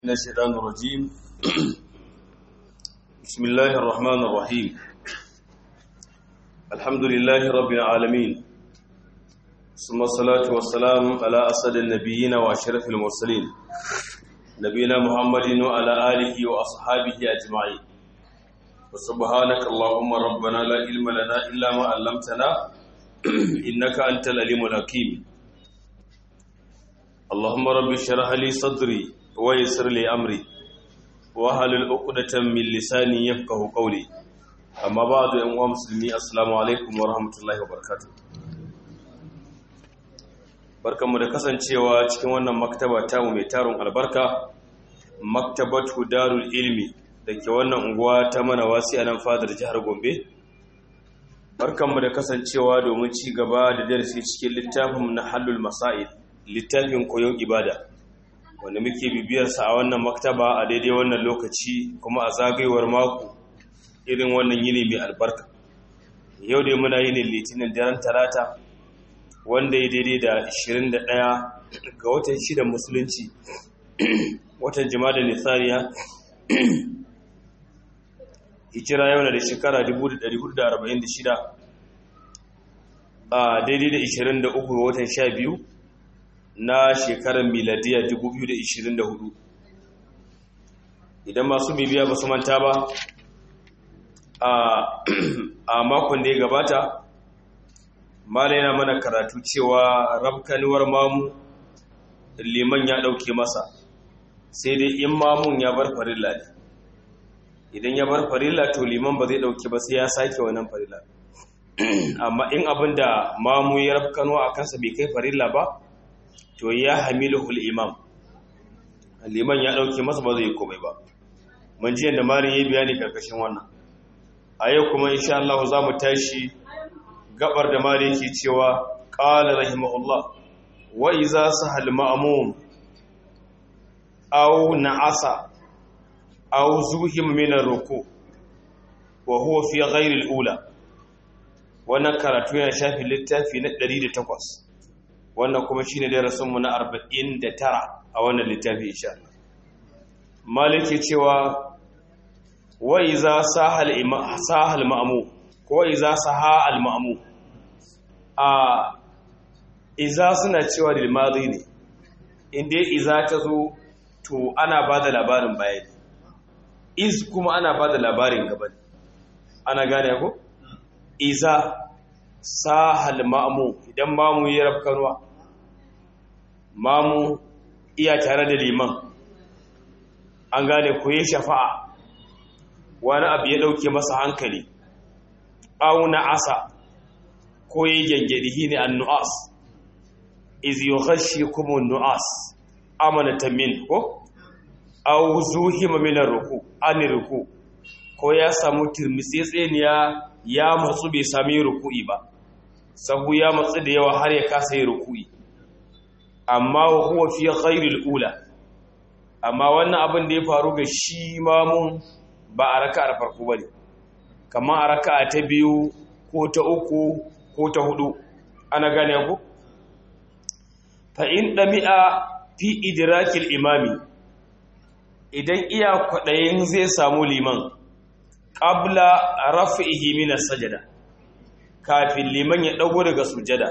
من الشيطان الرجيم بسم الله الرحمن الرحيم الحمد لله رب العالمين ثم الصلاة والسلام على أسد النبيين وأشرف المرسلين نبينا محمد وعلى آله وأصحابه أجمعين وسبحانك اللهم ربنا لا علم لنا إلا ما علمتنا إنك أنت العليم الحكيم اللهم رب اشرح لي صدري ويسر لي امري واحلل عقدة من لساني يفقهوا قولي اما بعد يا امه مسلمي السلام عليكم ورحمه الله وبركاته barkanmu da kasancewa cikin wannan maktaba tamu mai tarun albarka maktabatu darul ilmi da ke wannan unguwa ta mana wasi a nan fadar jihar gombe barkanmu da kasancewa domin ci gaba da darasi cikin littafin na hallul masail littafin koyon ibada wanda muke bibiyarsa a wannan maktaba a daidai wannan lokaci kuma a zagayewar mako irin wannan yini mai albarka yau dai muna yinin litinin daren talata wanda ya daidai da 21 ga watan shidan musulunci watan jima'a nisariya hijira yau na da shekara 1446 a daidai da 23 ga watan 12 na shekarar miladiya 2024 idan masu bibiya ba su manta ba a makon da ya gabata mala yana mana karatu cewa rabkanuwar mamu liman ya ɗauke masa sai dai in mamun ya bar farilla ne idan ya bar farilla to liman ba zai ɗauke ba sai ya sake wannan farilla amma in abin da mamu ya rabkanuwa a kansa bai kai farilla ba to ya hamiluhul imam liman ya dauke masa ba zai yi komai ba mun ji yadda marin yayi bayani karkashin wannan a yau kuma insha Allah za mu tashi gabar da marin yake cewa qala rahimahullah wa iza sahal ma'mum aw na'asa aw zuhim min ar-ruku wa huwa fi ghayri al-ula wannan karatu yana shafi littafi na 108 wannan kuma shine darasinmu na 49 a wannan littafi insha Allah maliki cewa wa iza sahal imam sahal ma'mu ko iza saha al ma'mu a iza suna cewa lil madi ne inda iza ta zo to ana bada labarin bayani iz kuma ana bada labarin gaba ana gane ko iza sahal ma'mu idan mamu ya rafkarwa mamu iya tare da liman an gane ko ya shafa'a wani abu ya dauke masa hankali auna asa ko ya gyangyaɗi ne an nu'as iz yughashi kuma nu'as amanata min ko au zuhima min ruku an ruku ko ya samu tirmitsetseniya ya matsu bai sami ruku'i ba sahu ya matsu da yawa har ya kasa yi ruku'i amma huwa fi ghairil ula amma wannan abin da ya faru ga shi mamun ba a raka'ar farko bane kamar a raka'a ta biyu ko ta uku ko ta hudu ana gane ku fa in dami'a fi idrakil imami idan iya kwadayin zai samu liman qabla raf'ihi min as-sajda kafin liman ya dago daga sujada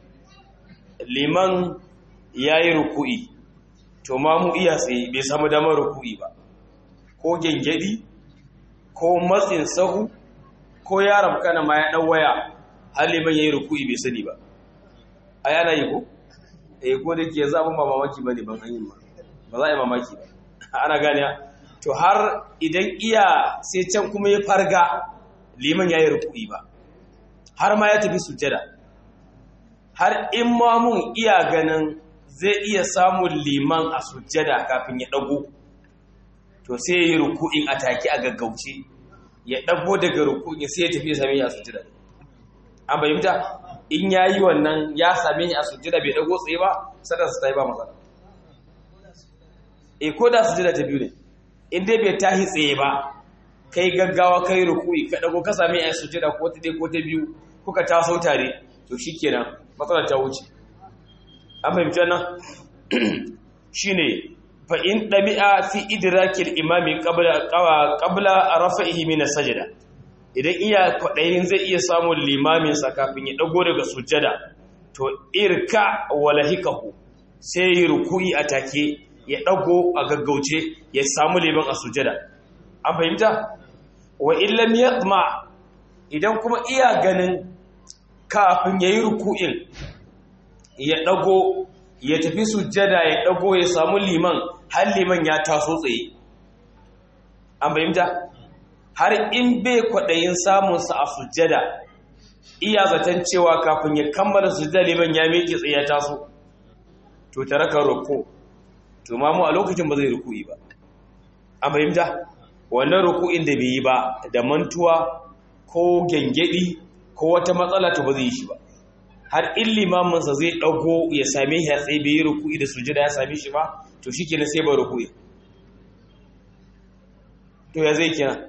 liman yayi ruku'i to ma mu iya sai bai samu damar ruku'i ba ko gengedi ko matsin sahu ko yaron kana ma ya dan waya har liman yayi ruku'i bai sani ba ai ana yi ko eh ko da ke zabun ba mamaki bane ban an yi ma ba za a yi mamaki ba ana gane to har idan iya sai can kuma ya farga liman yayi ruku'i ba har ma ya tafi sujjada har in mamun iya ganin zai iya samun liman a sujjada kafin ya dago to sai ya yi ruku'in a take a gaggauce ya dago daga ruku'in sai ya tafi ya same shi a sujjada an bayyanta in ya yi wannan ya same shi a sujjada bai dago tsaye ba sadar su ta yi ba matsala e ko da sujjada ta biyu ne in dai bai tahi tsaye ba kai gaggawa kai ruku'i ka dago ka same a sujjada ko ta dai ko ta biyu kuka taso tare to shikenan matsalar ta wuce an fahimci wannan shine fa in dabi'a fi idrakil imami qabla qabla rafa'ihi min as-sajda idan iya kwadayin zai iya samun limamin sa kafin ya dago daga sujjada to irka walahikahu sai yi ruku'i a take ya dago a gaggauce ya samu liman a sujjada an fahimta wa illam yatma idan kuma iya ganin kafin yayi ruku'in ya dago ya tafi sujjada ya dago ya samu liman har liman ya taso tsaye an fahimta har in bai kwaɗayin samunsa a sujjada iya zaton cewa kafin ya kammala sujjada liman ya miƙe tsaye ya taso to tare ka roko to mamu a lokacin ba zai ruku'i ba an fahimta wannan ruku'in da bai yi ba da mantuwa ko gyangyaɗi ko wata matsala to ba zai yi shi ba har in limaminsa zai ɗago ya same shi a tsaye bai yi ruku'i da sujjada ya same shi ba to shi kenan sai ba ruku'i to ya zai kenan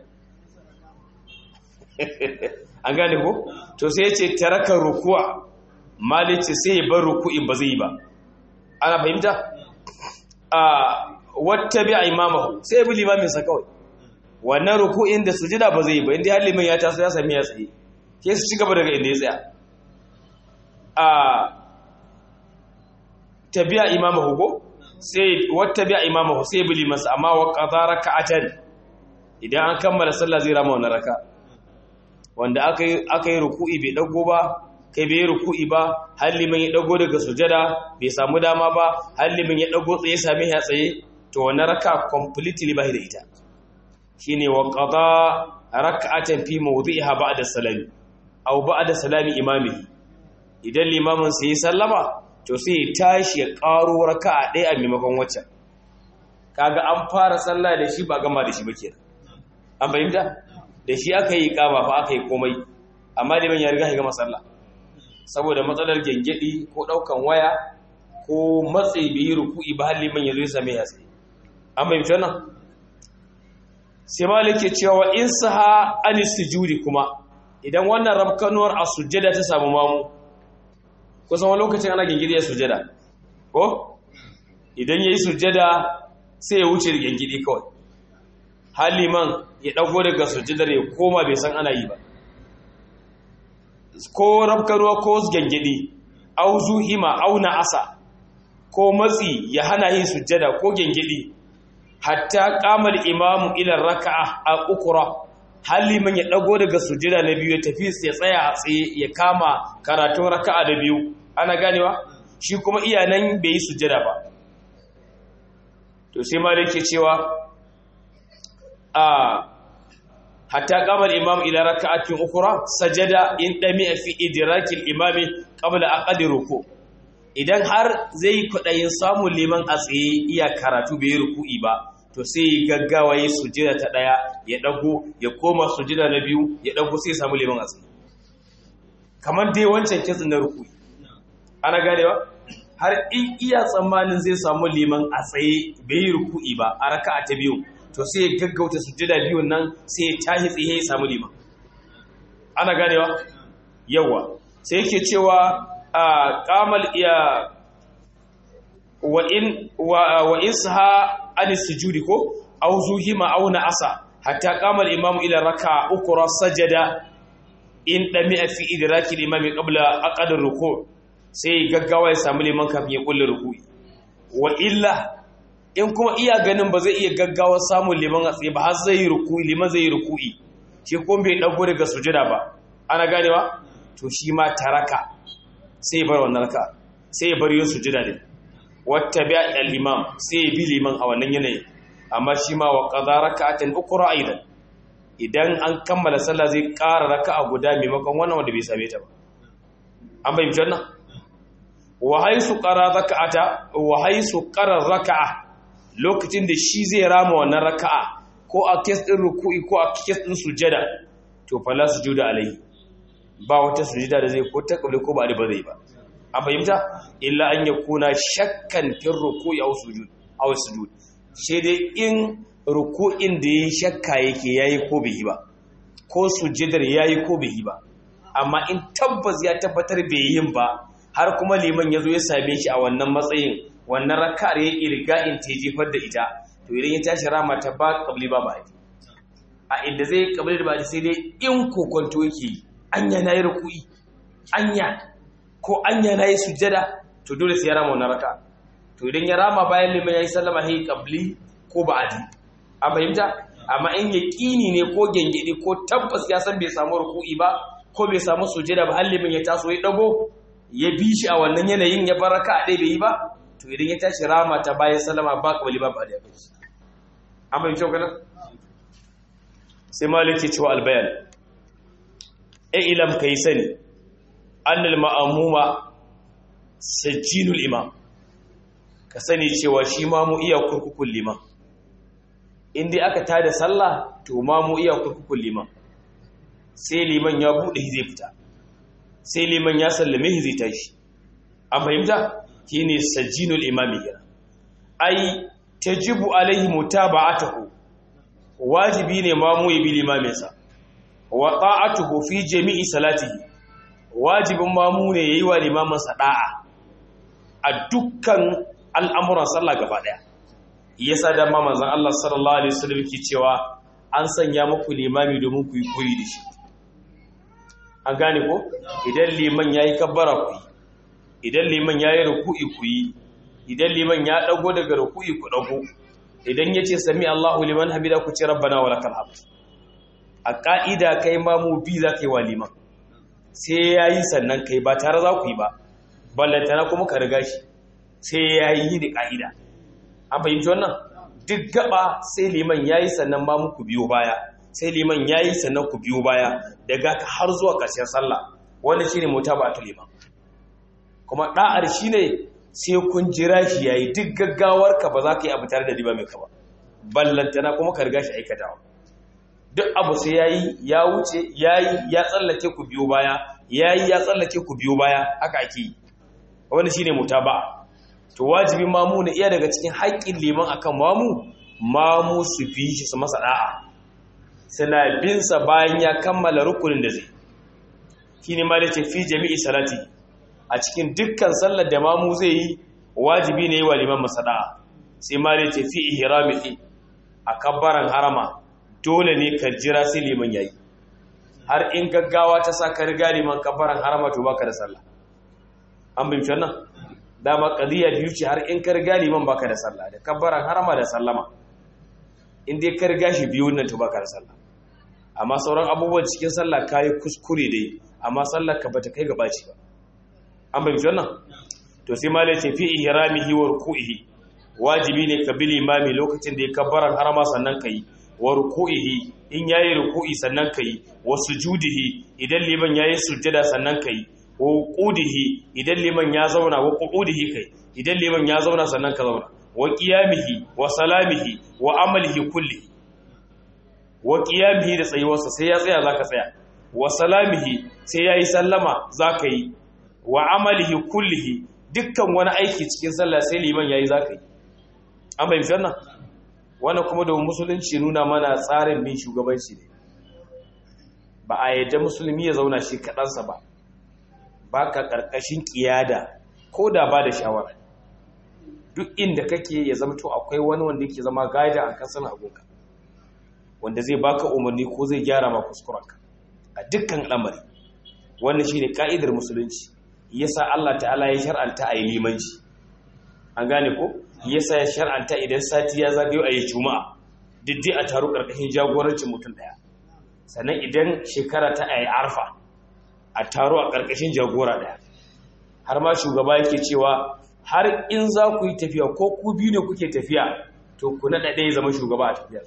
an gane ko to sai ya ce taraka ruku'a malice sai ya bar ruku'in ba zai yi ba ana fahimta a wata bi a imamahu sai ya bi limaminsa kawai wannan ruku'in da sujada ba zai yi ba inda har liman ya taso ya sami ya tsaye ke su ci gaba daga inda ya tsaya a tabi'a imamahu ko sai wata bi'a imamahu sai bi limansa amma wa qadara raka'atan idan an kammala sallah zai rama wannan raka wanda aka yi aka yi ruku'i bai dago ba kai bai ruku'i ba har liman ya dago daga sujada bai samu dama ba har liman ya dago tsaye same ya tsaye to wannan raka completely bai da ita shine wa qada raka'atan fi mawdi'iha ba'da salami aw ba'da salami imamihi idan limamin sai sallama to sai ya tashi ya karo raka'a ɗaya a maimakon waccan kaga an fara sallah da shi ba gama da shi ba kenan an fahimta da shi aka yi kama fa aka yi komai amma liman ya riga ya gama sallah saboda matsalar gengedi ko daukan waya ko matsayi bai yi ruku'i ba har liman ya zo ya same ya tsaye an fahimta nan sai malik ke cewa in saha anis sujudi kuma idan wannan rabkanuwar a sujjada ta samu mamu kusan wani lokacin ana gingiri ya sujjada ko idan ya yi sujjada sai ya wuce da gingiri kawai haliman ya ɗago daga sujjadar ya koma bai san ana yi ba ko rabkanuwa ko gingiri au zuhima au asa ko matsi ya hana yin sujjada ko gingiri hatta kamar imamu ila raka'a a ukura haliman ya dago daga sujjada na biyu ya tafi ya tsaya a tsaye ya kama karatun raka'a da biyu ana ganewa shi kuma iyanan bai yi sujjada ba to sai malik ke cewa a hatta kamar imamu ila raka'atin ukura sajada in dami fi idrakil imami qabla aqdi ruku idan har zai kudayin samun liman a tsaye iya karatu bai ruku'i ba to sai ya gaggawa yi sujjada ta daya ya dago ya koma sujjada na biyu ya dago sai ya samu liman a tsaye kamar dai wancan kitsin na ruku'i ana ganewa har in iya tsammanin zai samu liman a tsaye bai yi ruku'i ba a raka'a ta biyu to sai ya gaggauta sujjada biyun nan sai ya tashi tsaye ya samu liman ana ganewa yawa sai yake cewa a kamal iya wa in wa in saha an sujudi ko aw zuhima aw asa hatta qama al-imam ila raka'a ukra sajada in dami fi idraki al-imam qabla aqad ruku sai gaggawa ya samu liman kafin ya kulle ruku'i wa illa in kuma iya ganin ba zai iya gaggawa samun liman a tsaye ba har zai yi ruku'i liman zai yi ruku'i shi kuma bai dago daga sujada ba ana ganewa to shi ma taraka sai bar wannan raka sai ya bar yin sujada ne wata bi al-imam sai bi liman a wannan yanayi amma shi ma wa qada raka'atan ukra aidan idan an kammala sallah zai ƙara raka'a guda maimakon wannan wanda bai same ta ba an bai janna wa haisu qara raka'ata wa haisu qara raka'a lokacin da shi zai rama wannan raka'a ko a kes din ruku'i ko a kes din sujada to fala sujuda alai ba wata sujada da zai ko ta kabli ko ba da ba zai ba an fahimta illa an ya kuna shakkan fin ruku'i aw sujud aw sujud sai dai in ruku'in da yayi shakka yake yayi ko bai yi ba ko sujudar yayi ko bai yi ba amma in tabbas ya tabbatar bai yin ba har kuma liman yazo ya same shi a wannan matsayin wannan raka'ar ya irga'in ta jefar da ita to idan ya tashi rama ta ba kabli ba ba a inda zai kabli da ba sai dai in kokonto yake yi anya na yi ruku'i anya ko anya na yi sujjada to dole sai ya rama wannan raka to idan ya rama bayan liman ya yi sallama sai kabli ko ba'adi an fahimta amma in yaƙini ne ko gengedi ko tabbas ya san bai samu ruku'i ba ko bai samu sujjada ba har liman ya taso ya dago ya bi shi a wannan yanayin ya baraka a ɗaya bai yi ba to idan ya tashi rama ta bayan sallama ba kabli ba ba da ya an fahimta kana sai malik ke cewa albayan ilam kai sani annal ma'amuma sajjinul imam ka sani cewa shi ma mu iya kurkukun liman inda aka tada sallah to ma mu iya kurkukun liman sai liman ya bude zai fita sai liman ya sallame zai tashi an fahimta shine sajjinul imami yana ai tajibu alaihi mutaba'atuhu wajibi ne ma mu yi bi limaminsa wa ta'atuhu fi jami'i salatihi wajibin mamu ne yayi wa limamin sa da'a a dukkan al'amuran sallah gaba daya yasa da ma manzon Allah sallallahu alaihi wasallam yake cewa an sanya muku limami domin ku yi koyi da shi an gane ko idan liman yayi kabbara ku yi idan liman yayi ruku'i ku yi idan liman ya dago daga ruku'i ku dago idan yace sami Allahu liman hamida ku ce rabbana walakal hamd a ƙa'ida kai mamu bi za ka yi wa liman sai ya yi sannan kai ba tare za ku yi ba ballantana kuma ka riga shi sai ya yi da ƙa'ida an fahimci wannan duk gaba sai liman ya yi sannan mamu ku biyo baya sai liman ya yi sannan ku biyo baya daga ka har zuwa ƙarshen sallah wanda shi ne mota ba ta liman kuma ɗa'ar shi ne sai kun jira shi ya yi duk gaggawarka ba za ka yi abu tare da liman mai ka ba ballantana kuma ka riga shi aikatawa duk abu sai yayi ya wuce yayi ya tsallake ku biyo baya yayi ya tsallake ku biyo baya haka ake yi wanda shine mutaba to wajibin mamu ne iya daga cikin haƙƙin liman akan mamu mamu su fi shi su masa da'a suna bin sa bayan ya kammala rukunin da zai shine ma dace fi jami'i salati a cikin dukkan sallar da mamu zai yi wajibi ne wa liman masa da'a sai ma dace fi ihramihi a kabbaran harama dole ne ka jira sai liman yayi har in gaggawa ta sa ka riga liman kafaran harama to baka da sallah an bin wannan dama qadiya biyu ce har in ka riga liman baka da sallah da kafaran harama da sallama in dai ka riga shi biyu nan to baka da sallah amma sauran abubuwan cikin sallah kai kuskure dai amma sallar ka bata kai gaba ci ba an bin wannan to sai malai ce fi ihramihi wa ruku'ihi wajibi ne ka bi limami lokacin da ya kabbaran harama sannan kai wa ruku'ihi in yayi ruku'i sannan kai wa sujudihi idan liman yayi sujjada sannan kai wa qudihi idan liman ya zauna wa qudihi kai idan liman ya zauna sannan ka zauna wa qiyamihi wa salamihi wa amalihi kulli wa qiyamihi da tsayuwarsa sai ya tsaya zaka tsaya wa salamihi sai yayi sallama zaka yi wa amalihi kullihi dukkan wani aiki cikin sallah sai liman yayi zaka yi an bayyana wannan wannan kuma da musulunci nuna mana tsarin bin shugabanci ne ba a yadda musulmi ya zauna shi kaɗansa ba ba ka ƙarƙashin ƙiyada ko da ba da shawara duk inda kake ya zama to akwai wani wanda yake zama gaida a kasan agunka wanda zai baka umarni ko zai gyara ma kuskurenka a dukkan al'amari wannan shine ka'idar musulunci yasa Allah ta'ala ya shar'anta a yi limanci an gane ko yasa ya shar'anta idan sati ya zagayo a yi juma'a diddi a taru karkashin jagorancin mutum daya sannan idan shekara ta ayi arfa a taru a karkashin jagora daya har ma shugaba yake cewa har in za ku yi tafiya ko ku biyu ne kuke tafiya to ku naɗa ɗaya zama shugaba a tafiyar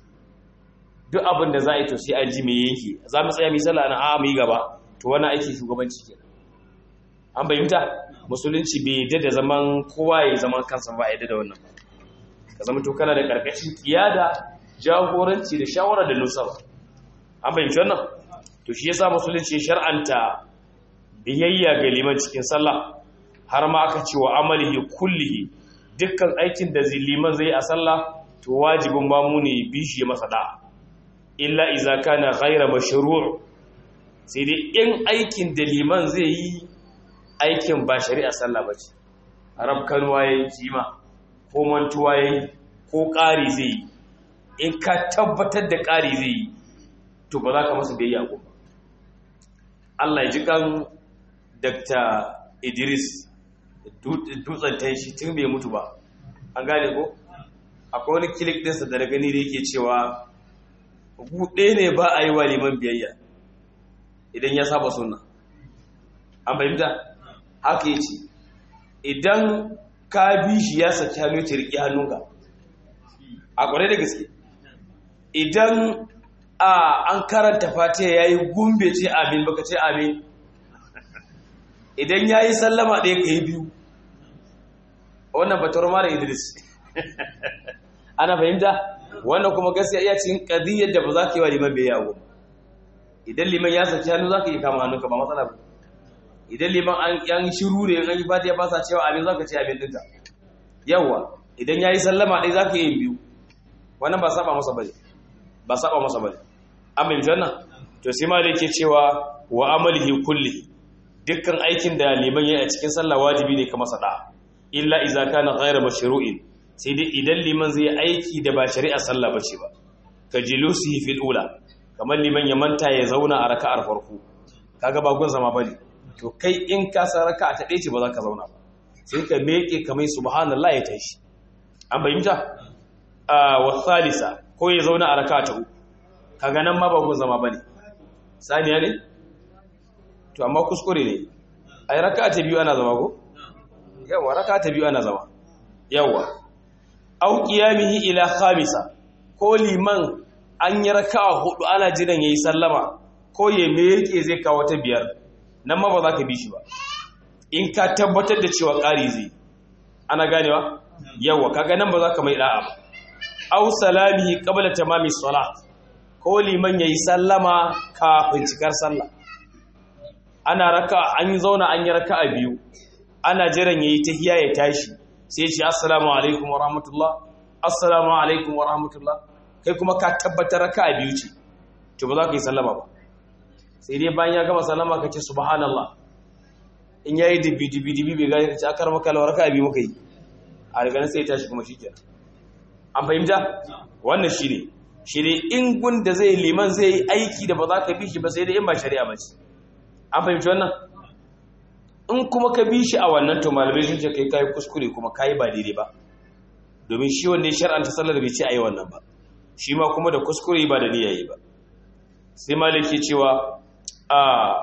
duk abin da za a yi to sai an ji mai yanki za mu tsaya misala na a mu yi gaba to wani aiki shugabanci kenan an bayyanta musulunci bai yadda da zaman kowa ya zaman kansa ba yadda da wannan ka zama to kana da karkashin kiyada jagoranci da shawara da nusa ba an bayyanta wannan to shi yasa musulunci shar'anta biyayya ga liman cikin sallah har ma aka ce wa amalihi kullihi dukkan aikin da liman zai a sallah to wajibin mamu ne bi shi masa da illa iza kana ghayra mashru' sai dai in aikin da liman zai yi aikin ba shari'a sallah bace rabkanwa yayi kima ko mantuwa yayi ko ƙari zai yi in ka tabbatar da ƙari zai yi to ba za ka masa biyayya ko ba Allah ya ji kan Dr. Idris dutsen ta shi tun bai mutu ba an gane ko akwai wani kilik ɗinsa da gani da yake cewa buɗe ne ba a yi wa liman biyayya idan ya saba suna an fahimta haka yi ce idan ka bi shi ya saki hannu ta riƙe hannunka a ƙwarai da gaske idan a an karanta fatiha ya yi gumbe ce amin baka ce amin idan ya yi sallama ɗaya ka yi biyu wannan batar mara idris ana fahimta wannan kuma gaskiya iya cikin ƙadiyyar da ba za ka yi wa liman bai yawo idan liman ya saki hannu za ka yi kama hannunka ba matsala ba idan liman an yan shiru ne an yi fatiha ba sa cewa amin za ka ce amin ɗinka yawwa idan ya yi sallama ɗaya za ka yi biyu wannan ba saba masa bane ba saba masa bane an bin janna to sai ma da yake cewa wa amalihi kulli dukkan aikin da liman yayi a cikin sallah wajibi ne ka masa da illa idza kana ghayra mashru'in sai dai idan liman zai aiki da ba shari'a sallah bace ba ka jilusihi fil ula kamar liman ya manta ya zauna a raka'ar farko kaga ba gun zama bane to kai in ka san raka'a ta ɗaya ce ba za ka zauna ba sai ka meke kamar subhanallah ya tashi an bayyanta wa salisa ko ya zauna a raka ta uku kaga nan ma ba gun zama bane saniya ne to amma kuskure ne ai raka ta biyu ana zama ko yawa raka ta biyu ana zama yawa au qiyamihi ila khamisa ko liman an yi raka'a hudu ana jiran yayi sallama ko ya meke zai kawo ta biyar nan ma ba za ka bi shi ba in ka tabbatar da cewa ƙari zai ana ganewa yawa kaga nan ba za ka mai da'a ba aw salamihi qabla tamami salat ko liman yayi sallama kafin cikar sallah ana raka an zauna an yi raka'a biyu ana jiran yayi tahiyya ya tashi sai shi assalamu alaikum wa rahmatullah assalamu alaikum wa rahmatullah kai kuma ka tabbatar raka'a biyu ce to ba za ka yi sallama ba sai dai bayan ya gama sallama ka ce subhanallah in yayi dibi dibi dibi bai gani ka ce akar maka raka'a biyu muka yi a daga nan sai ya tashi kuma shikenan an fahimta wannan shi ne shi ne in gunda zai liman zai yi aiki da ba za ka bi shi ba sai da in ba shari'a ba ce an fahimci wannan in kuma ka bi shi a wannan to malamai sun ce kai kayi kuskure kuma kayi ba daidai ba domin shi wanda ya shar'anta sallar bai ce a yi wannan ba shi ma kuma da kuskure ba da niyya yi ba sai malik ke cewa a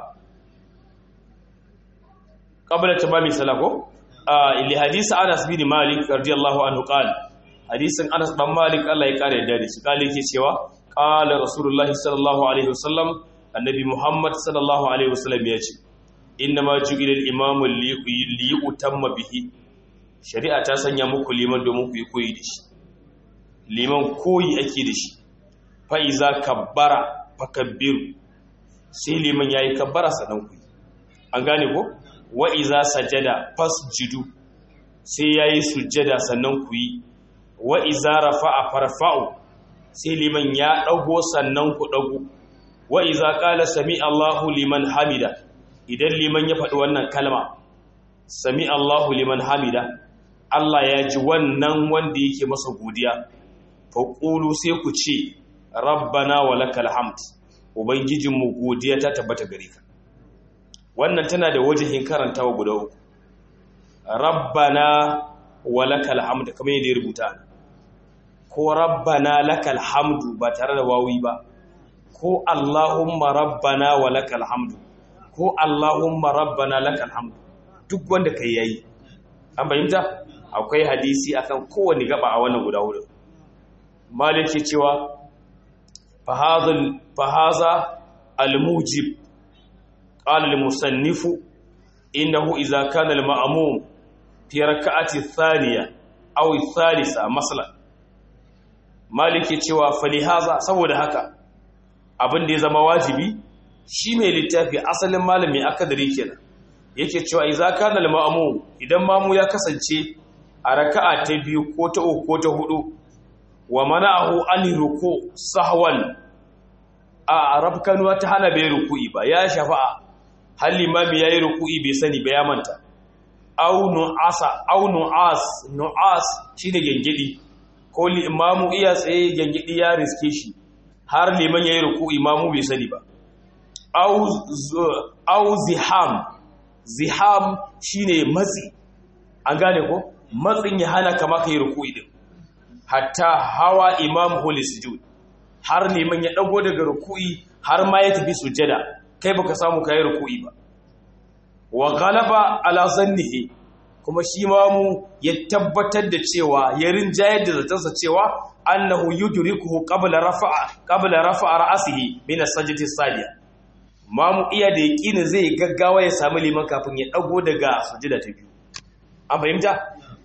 qabla tamami salako a li hadisi anas bin malik radiyallahu anhu qala hadisin Anas dan Malik Allah ya kare da shi kale yake cewa qala rasulullahi sallallahu alaihi wasallam annabi Muhammad sallallahu alaihi wasallam ya ce inna ma ju'ila al-imam li yutamma bihi shari'a ta sanya muku liman domin ku yi koyi da shi liman koyi ake da shi fa iza kabbara fakabbiru sai liman yayi kabbara sanan ku an gane ko wa iza sajada fasjudu sai yayi sujjada sannan ku yi wa iza rafa'a farfa'u sai liman ya dago sannan ku dago wa iza qala sami Allahu liman hamida idan liman ya faɗi wannan kalma sami Allahu liman hamida Allah ya ji wannan wanda yake masa godiya fa qulu sai ku ce rabbana walakal hamd ubangijinmu godiya ta tabbata gare ka wannan tana da wajihin karantawa guda uku rabbana walakal hamd kamar yadda ya rubuta ko rabbana lakal hamdu ba tare da wawi ba ko allahumma rabbana walakal hamdu ko allahumma rabbana lakal hamdu duk wanda kai yayi an fahimta akwai hadisi akan kowane gaba a wannan guda hudu malik ce cewa fahaza al-mujib qala al-musannifu innahu idza kana al-ma'mum fi rak'ati thaniya aw thalitha masalan maliki cewa falihaza saboda haka abin da ya zama wajibi shi mai littafi asalin malami akadari kenan yake cewa idza kana al-ma'mum idan mamu ya kasance a raka'a ta biyu ko ta uku ko ta hudu wa mana'ahu an ruku sahwan a rafkanuwa ta hana bai ruku'i ba ya shafa'a hal limami yayi ruku'i bai sani ba ya manta au nu'asa au nu'as nu'as shine gengedi ko imamu iya tsaye gengedi ya riske shi har liman yayi ruku imamu bai sani ba au au ziham ziham shine matsi an gane ko matsin ya hana kama kai ruku din hatta hawa imam holy sujud har liman ya dago daga ruku'i har ma ya tafi sujada kai baka samu kai ruku'i ba wa galaba ala zannihi kuma shi ma mu ya tabbatar da cewa ya rinjayar da zatansa cewa annahu yudrikuhu qabla rafa'a qabla rafa'a ra'sihi min as-sajdati as-sadiya ma mu iya da yaqini zai gaggawa ya samu liman kafin ya dago daga sujada ta biyu an fahimta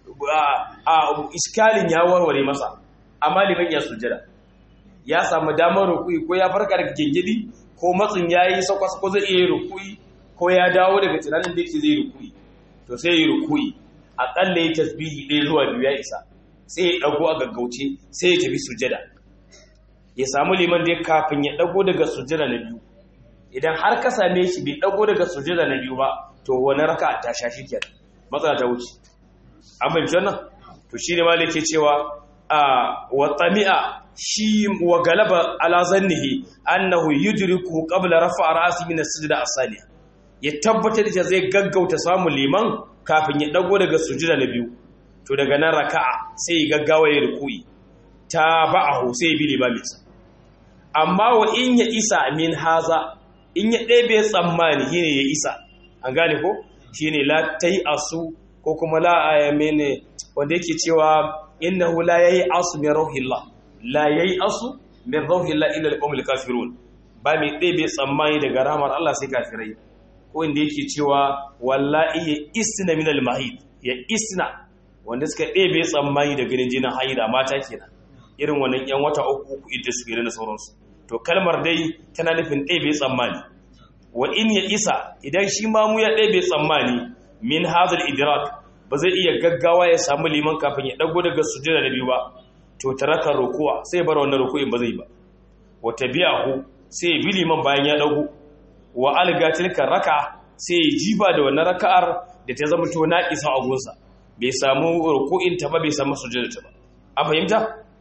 a iskalin ya warware masa amma liman ya sujada ya samu damar rukui ko ya farka daga gingidi ko matsin yayi sakwas ko zai iya rukui ko ya dawo daga tunanin da yake zai rukui to sai ya rukui akalla ya tasbihi ɗaya zuwa biyu ya isa sai ya dago a gaggauce sai ya tafi sujada ya samu liman da kafin ya dago daga sujada na biyu idan har ka same shi bai dago daga sujada na biyu ba to wani raka ta sha shi kenan matsala ta wuce an fahimci wannan to shi ne ma ke cewa a wa tsami'a shi wa galaba ala zannihi annahu yudriku qabla rafa'a ra'si min as-sujda as-saniya ya tabbatar da zai gaggauta samun liman kafin ya dago daga sujuda na biyu to daga nan raka'a sai ya gaggawa ya ruku'i ta ba'ahu sai ya bi limaminsa amma wa in ya isa min haza in ya ɗebe tsammani shine ya isa an gane ko shine la tai asu ko kuma la ayamene wanda yake cewa innahu la yayi asu min rauhillah la yayi asu min rauhillah illa alqawmul kafirun ba mai ɗebe tsammani daga rahmar Allah sai kafirai ko inda yake cewa wallahi ya isna min almahid ya isna wanda suka ɗebe tsammani da ganin jinin haida mata kenan irin wannan yan wata uku uku idda su da sauransu to kalmar dai tana nufin ɗebe tsammani wa in ya isa idan shi ma mu ya ɗebe tsammani min hazal idrak ba zai iya gaggawa ya samu liman kafin ya dago daga sujada da biyu ba to taraka rukuwa sai bar wannan ruku'in ba zai ba wa tabi'ahu sai ya bi liman bayan ya dago wa alga tilka raka sai ya jiba da wannan raka'ar da ta zama to naqisa a gunsa bai samu ruku'in ta ba bai samu sujada ta ba an fahimta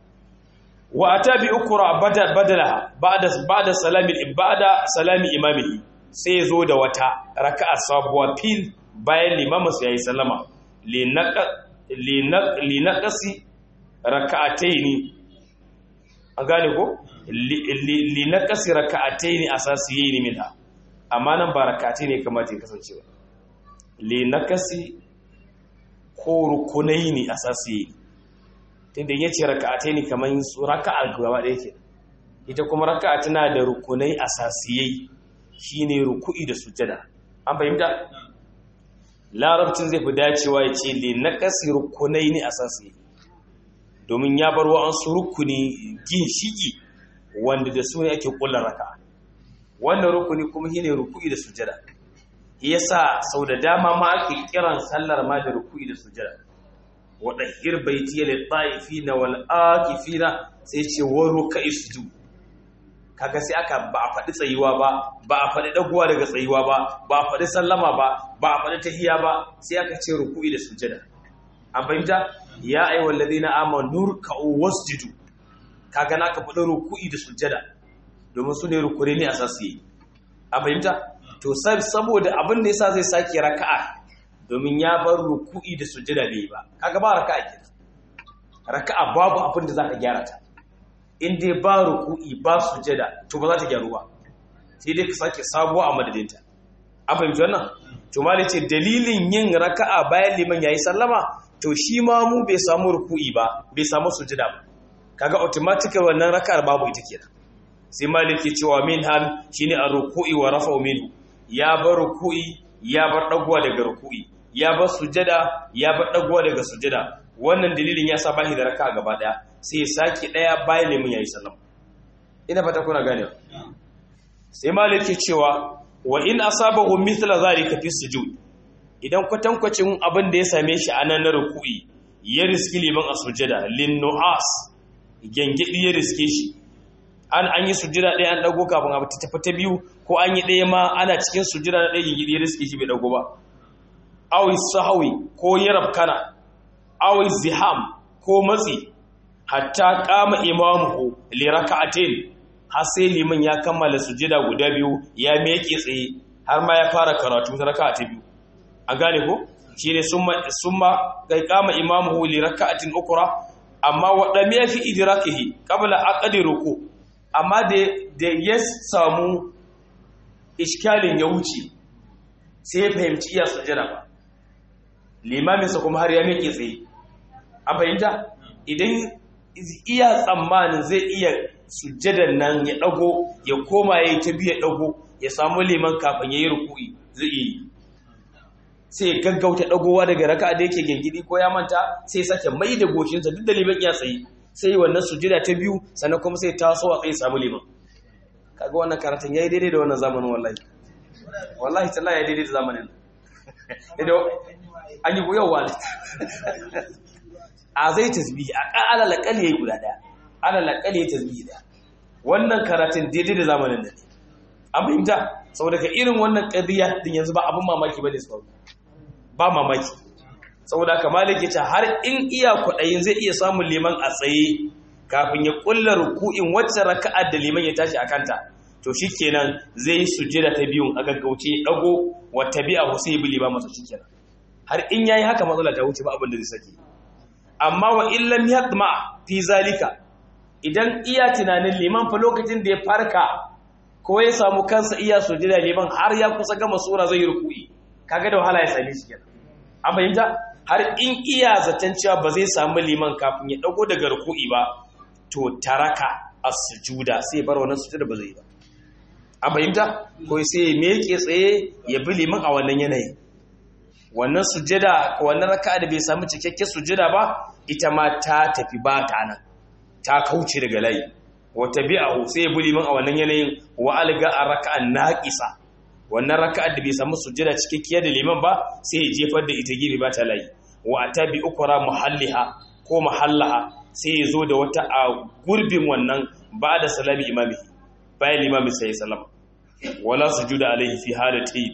wa atabi ukra badal badalaha ba'da ba'da salami ibada salami imamihi sai zo da wata raka'a sabuwa fil bayan limamin su yayi sallama linaqasi raka'ataini an gane ko linaqasi raka'ataini asasiyaini minha amma nan ba raka'atai ne kamata ya kasance ba linaqasi ko rukunaini asasiyaini tunda yace raka'ataini kaman raka'a gaba da yake ita kuma raka'a tana da rukunai asasiyai shine ruku'i da sujada an fahimta larabcin zai fi dacewa ya ce le na kasi rukunai ne asasi domin ya bar wa'ansu rukuni ginshiki wanda da su ne ake kula raka wannan rukuni kuma shine ruku'i da sujada yasa sau da dama ma ake kiran sallar ma da ruku'i da sujada wa dahir baiti lil ta'ifina wal akifina sai ce wa ruka'i sujud kaga sai aka ba a faɗi tsayuwa ba ba a faɗi ɗaguwa daga tsayuwa ba ba a faɗi sallama ba ba a faɗi tahiya ba sai aka ce ruku'i da sujada an fahimta ya ayi wallazi na ama nurka'u wasjudu kaga naka faɗi ruku'i da sujada domin su ne rukure ne a sassi an fahimta to saboda abin da yasa zai sake raka'a domin ya bar ruku'i da sujada bai ba kaga ba raka'a kenan raka'a babu abin da zaka gyara ta in dai ba ruku'i ba sujada to ba za ta gyaru ba sai dai ka sake sabuwa a madadinta an fahimci wannan to mali ce dalilin yin raka'a bayan liman yayi sallama to shi ma mu bai samu ruku'i ba bai samu sujada ba kaga automatically wannan raka'ar babu ita kenan sai malik ke cewa min hal shine ar-ruku'i wa rafa'u minhu ya bar ruku'i ya bar dagowa daga ruku'i ya bar sujada ya bar dagowa daga sujada wannan dalilin ya sa bashi da raka'a gaba daya sai ya sake ɗaya bayan lemun ya yi sallama ina fata kuna gane sai malik ke cewa wa in asabahu mithla zalika fi sujud idan kwatankwacin abin da ya same shi a nan na ruku'i ya riski liman a sujada lin nu'as gengedi ya riske shi an an yi sujada ɗaya an dago kafin a ta tafi ta biyu ko an yi ɗaya ma ana cikin sujada na ɗaya gengedi ya riske shi bai dago ba aw sahwi ko yarabkana aw ziham ko matsi hatta qama imamuhu li rak'atin har sai liman ya kammala sujada guda biyu ya meke tsaye har ma ya fara karatu ta raka'a ta biyu an gane ko shine summa summa kai qama imamuhu li rak'atin ukra amma wadda me fi idrakihi qabla aqdi ruku amma da da ya samu iskalin ya wuce sai ya fahimci iya sujada ba limaminsa kuma har ya miƙe tsaye an fahimta idan iya tsammanin zai iya sujjadan nan ya ɗago ya koma ya yi ta biya ɗago ya samu liman kafin ya yi rukui zai yi sai ya gaggauta ɗagowa daga raka da yake gengidi ko ya manta sai sake mai da goshinsa duk da liman ya tsaye sai yi wannan sujjada ta biyu sannan kuma sai taso a tsaye samu liman kaga wannan karatun ya yi daidai da wannan zamanin wallahi wallahi talla ya daidai da zamanin an yi goyowa ne a zai tasbihi a ƙa'ala laƙali ya yi guda ɗaya ala laƙali ya tasbihi ɗaya wannan karatun daidai da zamanin da ne an fahimta saboda ka irin wannan ƙadiyya din yanzu ba abin mamaki ba ne su ba mamaki saboda ka maliki ta har in iya kwaɗayin zai iya samun liman a tsaye kafin ya ƙulla ruku'in wacce raka'ar da liman ya tashi a kanta to shi kenan zai yi sujjada ta biyun a gaggauce ya ɗago wata biya sai ya bi liman masa shi kenan har in yayi haka matsala ta wuce ba abin da zai saki amma wa illam yatma fi zalika idan iya tunanin liman fa lokacin da ya farka ko ya samu kansa iya sujjada liman har ya kusa gama sura zai yi ruku'i kaga da wahala ya same shi kenan an fahimta har in iya zaton cewa ba zai samu liman kafin ya dago daga ruku'i ba to taraka as-sujuda sai bar wannan sujjada ba zai ba an fahimta ko sai ya meke tsaye ya bi liman a wannan yanayin wannan sujjada wannan raka'a da bai samu cikakken sujjada ba ita ma ta tafi ba ta nan ta kauce daga layi wa tabi'ahu sai ya bi liman a wannan yanayin wa alga a raka'an naqisa wannan raka'ar da bai samu sujjada cikakkiyar da liman ba sai ya jefar da ita gibi ba ta layi wa atabi ukra muhalliha ko mahallaha sai ya zo da wata a gurbin wannan ba da salami imami bayan limamin sai ya salama wala sujuda alaihi fi halatayn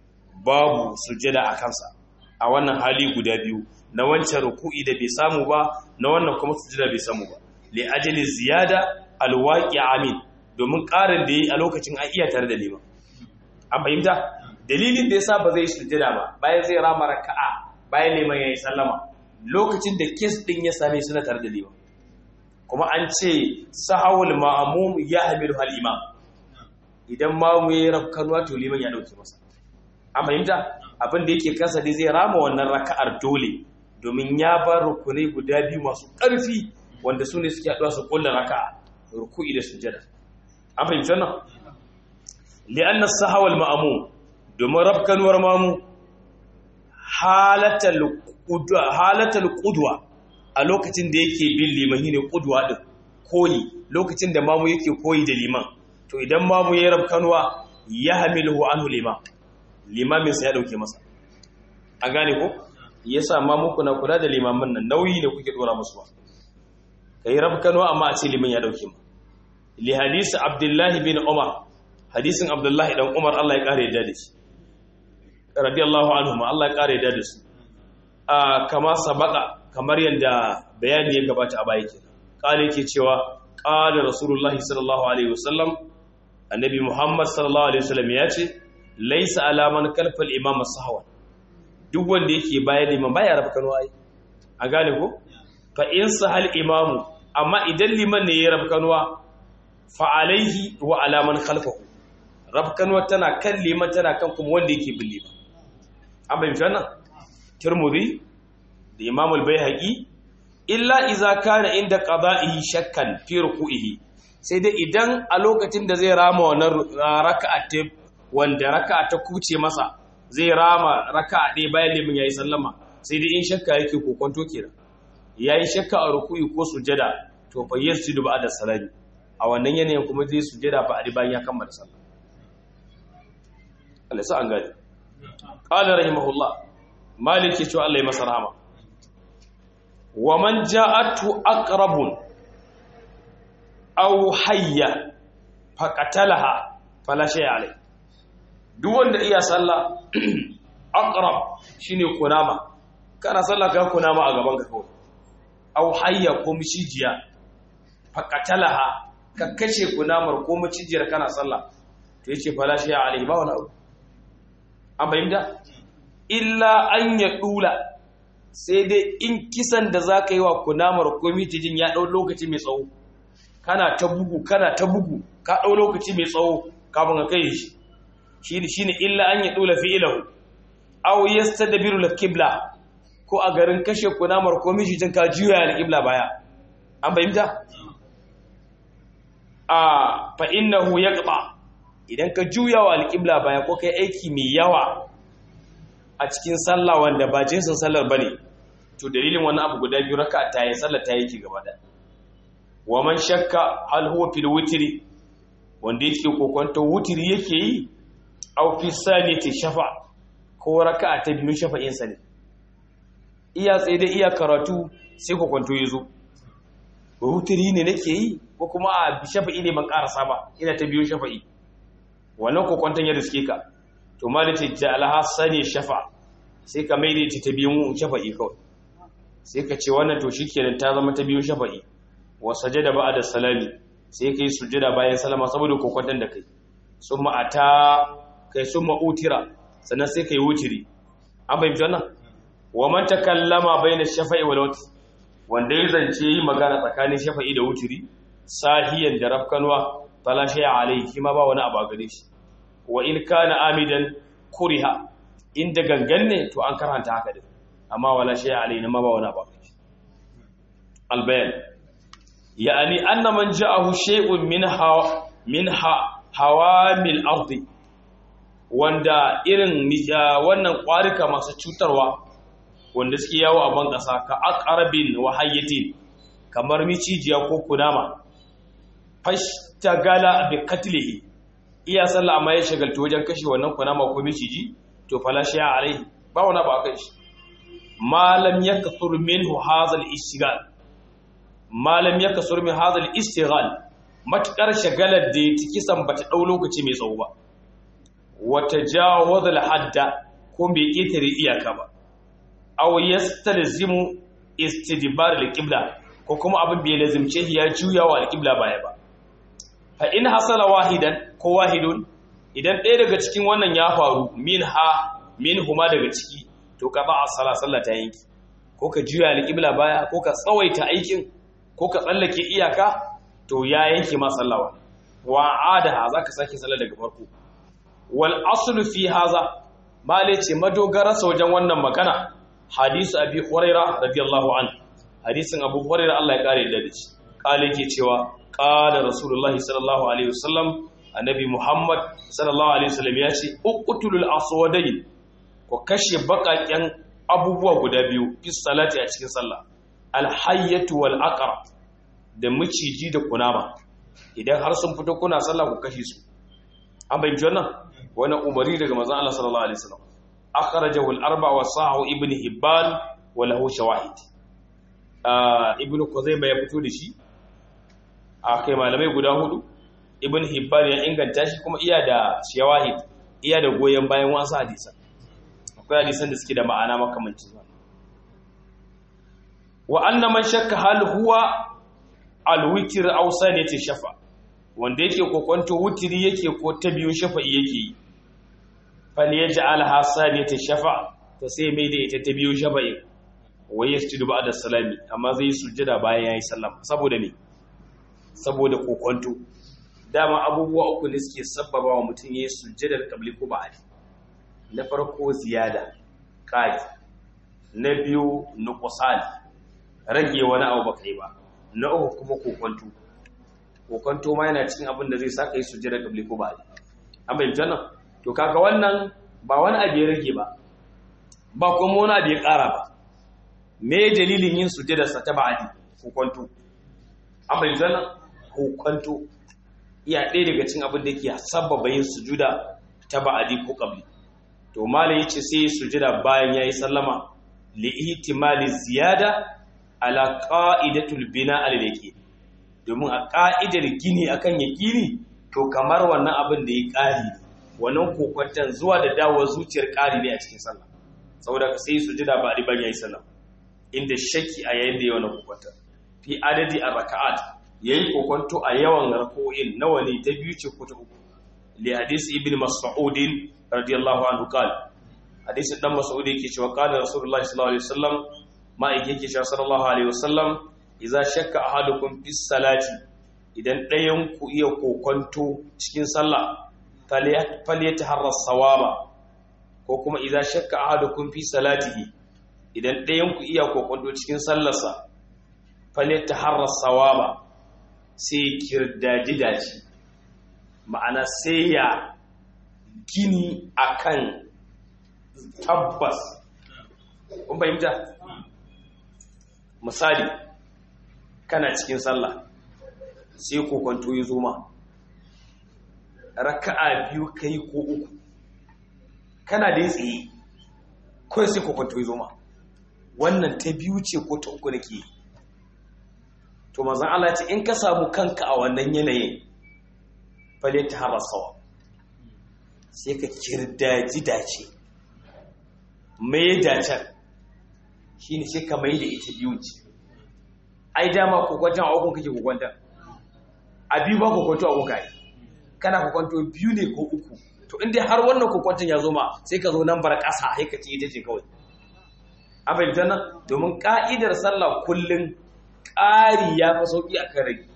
babu sujjada a kansa a wannan hali guda biyu na wancan ruku'i da bai samu ba na wannan kuma sujjada bai samu ba li ajali ziyada alwaqi amin domin ƙarin da yi a lokacin an iya tare da liman an fahimta dalilin da yasa ba zai sujjada ba bayan zai rama raka'a bayan liman yayi sallama lokacin da kes din ya same su na tare da liman kuma an ce sahawul ma'mum ya hamilu hal imam idan mamu yayi rafkanuwa to liman ya dauke masa an fahimta abin da yake kansa dai zai rama wannan raka'ar dole domin ya bar rukunai guda biyu masu ƙarfi wanda su ne suke haɗuwa su ƙulla raka'a ruku'i da sujjada an fahimci wannan li'anna sahawal ma'mum domin rafkanuwar mamu halatal qudwa halatal qudwa a lokacin da yake bin liman ne qudwa din koyi lokacin da mamu yake koyi da liman to idan mamu ya rafkanuwa ya hamiluhu anhu liman limamin sa ya dauke masa an gane ko yasa ma muku na kula da limamin nan nauyi da kuke dora musu ba kai rabkano amma a ce liman ya dauke mu li hadisi abdullahi bin umar hadisin abdullahi dan umar Allah ya kare da shi radiyallahu anhu Allah ya kare da su a kama sabaka kamar yanda bayani ya gabata a baya kenan kale yake cewa qala rasulullahi sallallahu alaihi wasallam annabi muhammad sallallahu alaihi wasallam ya ce laisa alaman kalfal imam sahwa duk wanda yake bayan liman baya rafa kano ai a gane ko fa in sahal imamu amma idan liman ne ya rafa kanuwa fa alaihi wa alaman khalfahu rafa kanuwa tana kan liman tana kan kuma wanda yake bin liman an bayyana wannan tirmidhi da imam al-baihaqi illa idza kana inda qada'ihi shakkan fi ruku'ihi sai dai idan a lokacin da zai rama wannan raka'a wanda raka'a ta kuce masa zai rama raka'a ɗaya bayan limin yayi sallama sai dai in shakka yake kokonto kenan yayi shakka a ruku'i ko sujada to fa yasjudu ba'da salami a wannan yanayin kuma zai sujada ba a bayan ya kammala sallah Allah sa an gani qala rahimahullah maliki to Allah ya masa rahama wa man ja'atu aqrabun aw hayya faqatalaha fala shay alai duk wanda iya sallah aqrab shine kunama kana sallah ka kunama a gaban ka kawai aw hayya ko mishijiya faqatalaha ka kashe kunamar ko micijiyar kana sallah to yace fala shi alai ba wani abu an bayyana illa an ya dula sai dai in kisan da zaka yi wa kunamar ko mitijin ya dau lokaci mai tsawo kana ta bugu kana ta bugu ka dau lokaci mai tsawo kafin ka kai shi shine shine illa an ya dula fi'lahu aw yastadbiru al-qibla ko a garin kashe kunamar ko mijin ka juya al-qibla baya an bayyana a fa innahu yaqta idan ka juya wa al-qibla baya ko kai aiki mai yawa a cikin sallah wanda ba jinsin sallar bane to dalilin wannan abu guda biyu raka ta yi sallar ta yake gaba da wa man shakka hal huwa fil witri wanda yake kokonto wutiri yake yi aw fi sanati shafa ko raka'a ta biyu shafa'in sa ne iya tsaye da iya karatu sai kokonto yazo wutiri ne nake yi ko kuma a shafa'i ne ban karasa ba ina ta biyu shafa'i wannan kokonton ya riske ka to malati ja'alaha sani shafa sai ka mai da ta biyu shafa'i kawai sai ka ce wannan to shikenan ta zama ta biyu shafa'i wa sajada ba'da salami sai kai sujada bayan salama saboda kokonton da kai summa ata kai summa utira sannan sai kai wutiri an bayyana wannan wa man takallama bayna shafa'i wal wutr wanda ya zance yi magana tsakanin shafa'i da wutiri sahiyan da rafkanwa fala shay'a alayhi kima ba wani abu gare shi wa in kana amidan kuriha inda gangan ne to an karanta haka din amma wala shay'a alayhi ma ba wani abu gare shi albayan yani anna man ja'ahu shay'un minha minha hawamil ardi wanda irin wannan kwarika masu cutarwa wanda suke yawo a ban ƙasa ka aqrabin wa hayyatin kamar micijiya ko kunama fashtagala bi qatlihi iya sallah amma ya shagaltu wajen kashe wannan kunama ko miciji to fala shi alai ba wani ba kai shi malam yakthur minhu hadha al-ishtighal malam yakthur min hadha al-ishtighal matakar shagalar da ya kisan bata dau lokaci mai tsawo ba wata jawaza al-hadda ko bai ketare iyaka ba aw yastalzimu istidbar al-qibla ko kuma abin bai lazimce ya juya wa al-qibla baya ba fa in hasala wahidan ko wahidun idan ɗaya daga cikin wannan ya faru minha minhuma daga ciki to ka ba as-sala sallah ta yanki ko ka juya al-qibla baya ko ka tsawaita aikin ko ka tsallake iyaka to ya yanke ma sallawa wa adaha zaka sake sallah daga farko wal aslu fi haza male ce madogara wajen wannan magana hadisu abi huraira radiyallahu an hadisin abu huraira Allah ya kare da shi kale ke cewa qala rasulullah sallallahu alaihi wasallam annabi muhammad sallallahu alaihi wasallam ya ce uqtulul aswadain ko kashe bakaken abubuwa guda biyu fi salati a cikin sallah alhayyatu wal aqra da miciji da kunama idan har sun fito kuna sallah ku kashe su an bayyana wannan wani umari daga manzon Allah sallallahu alaihi wasallam akhrajahu al-arba wa sahu ibn hibban wa lahu shawahid ibn kuzaima ya fito da shi akai malamai guda hudu ibn hibban ya inganta shi kuma iya da shawahid iya da goyen bayan wasu hadisan akwai hadisan da suke da ma'ana makamancin wannan wa anna man shakka hal huwa al-witr aw sanati shafa wanda yake kokonto wutiri yake ko ta biyu shafa'i yake yi fal yaj'al hasaniyata shafa to sai mai da ita ta biyu shafa'i wai yasjudu ba'da salami amma zai sujjada bayan yayi sallama saboda me saboda kokonto dama abubuwa uku ne suke sabbaba wa mutum yayi sujjadar qabli ko ba'di na farko ziyada qadi na biyu nuqsan rage wani abu baka yi ba na uku kuma kokonto kokonto ma yana cikin abin da zai saka yi sujjada kabli ko ba an bai janna to kaga wannan ba wani abu ya rage ba ba kuma wani abu ya ƙara ba me dalilin yin sujjada sa ta ba'adi kokonto an bai janna kokonto iya ɗaya daga cikin abin da yake sabbaba yin sujuda ta ba'adi ko kabli to malai yace sai sujjada bayan yayi sallama li ihtimali ziyada ala qa'idatul bina al yaqin domin a ƙa'idar gini akan yaƙini to kamar wannan abin da ya ƙari wannan kokwantan zuwa da dawo zuciyar ƙari ne a cikin sallah saboda ka sai sujada ba adi ban yayi sallam inda shakki a yayin da yawan kokonta fi adadi ar-raka'at yayi kokonto a yawan rako'in nawa ne ta biyu ce ko ta uku li hadisi ibn mas'ud radiyallahu anhu qala hadisi dan mas'ud yake cewa qala rasulullahi sallallahu alaihi wasallam ma yake cewa sallallahu alaihi wasallam idza shakka ahadukum fi salati idan ɗayan ku iya kokonto cikin sallah falyataharra sawaba ko kuma idza shakka ahadukum fi salatihi idan ɗayan ku iya kokonto cikin sallarsa falyataharra sawaba sai kirdaji daji ma'ana sai ya gini akan tabbas kun fahimta misali kana cikin sallah sai kokonto ya zo ma raka'a biyu kai ko uku kana da tsaye kawai sai kokonto ya zo ma wannan ta biyu ce ko ta uku nake to mazan Allah ce in ka samu kanka a wannan yanayin fale ta harasawa sai ka kirdaji dace mai dacen shi ne sai ka mai da ita biyu ce ai dama kokwanton a ukun kake kokwanton a biyu ba kokwanto a kuka yi kana kokwanto biyu ne ko uku to inda har wannan kokwanton ya zo ma sai ka zo nan bar ƙasa sai ka ce ita ce kawai a fahimtar nan domin ƙa'idar sallah kullum ƙari ya fi sauƙi a kan rage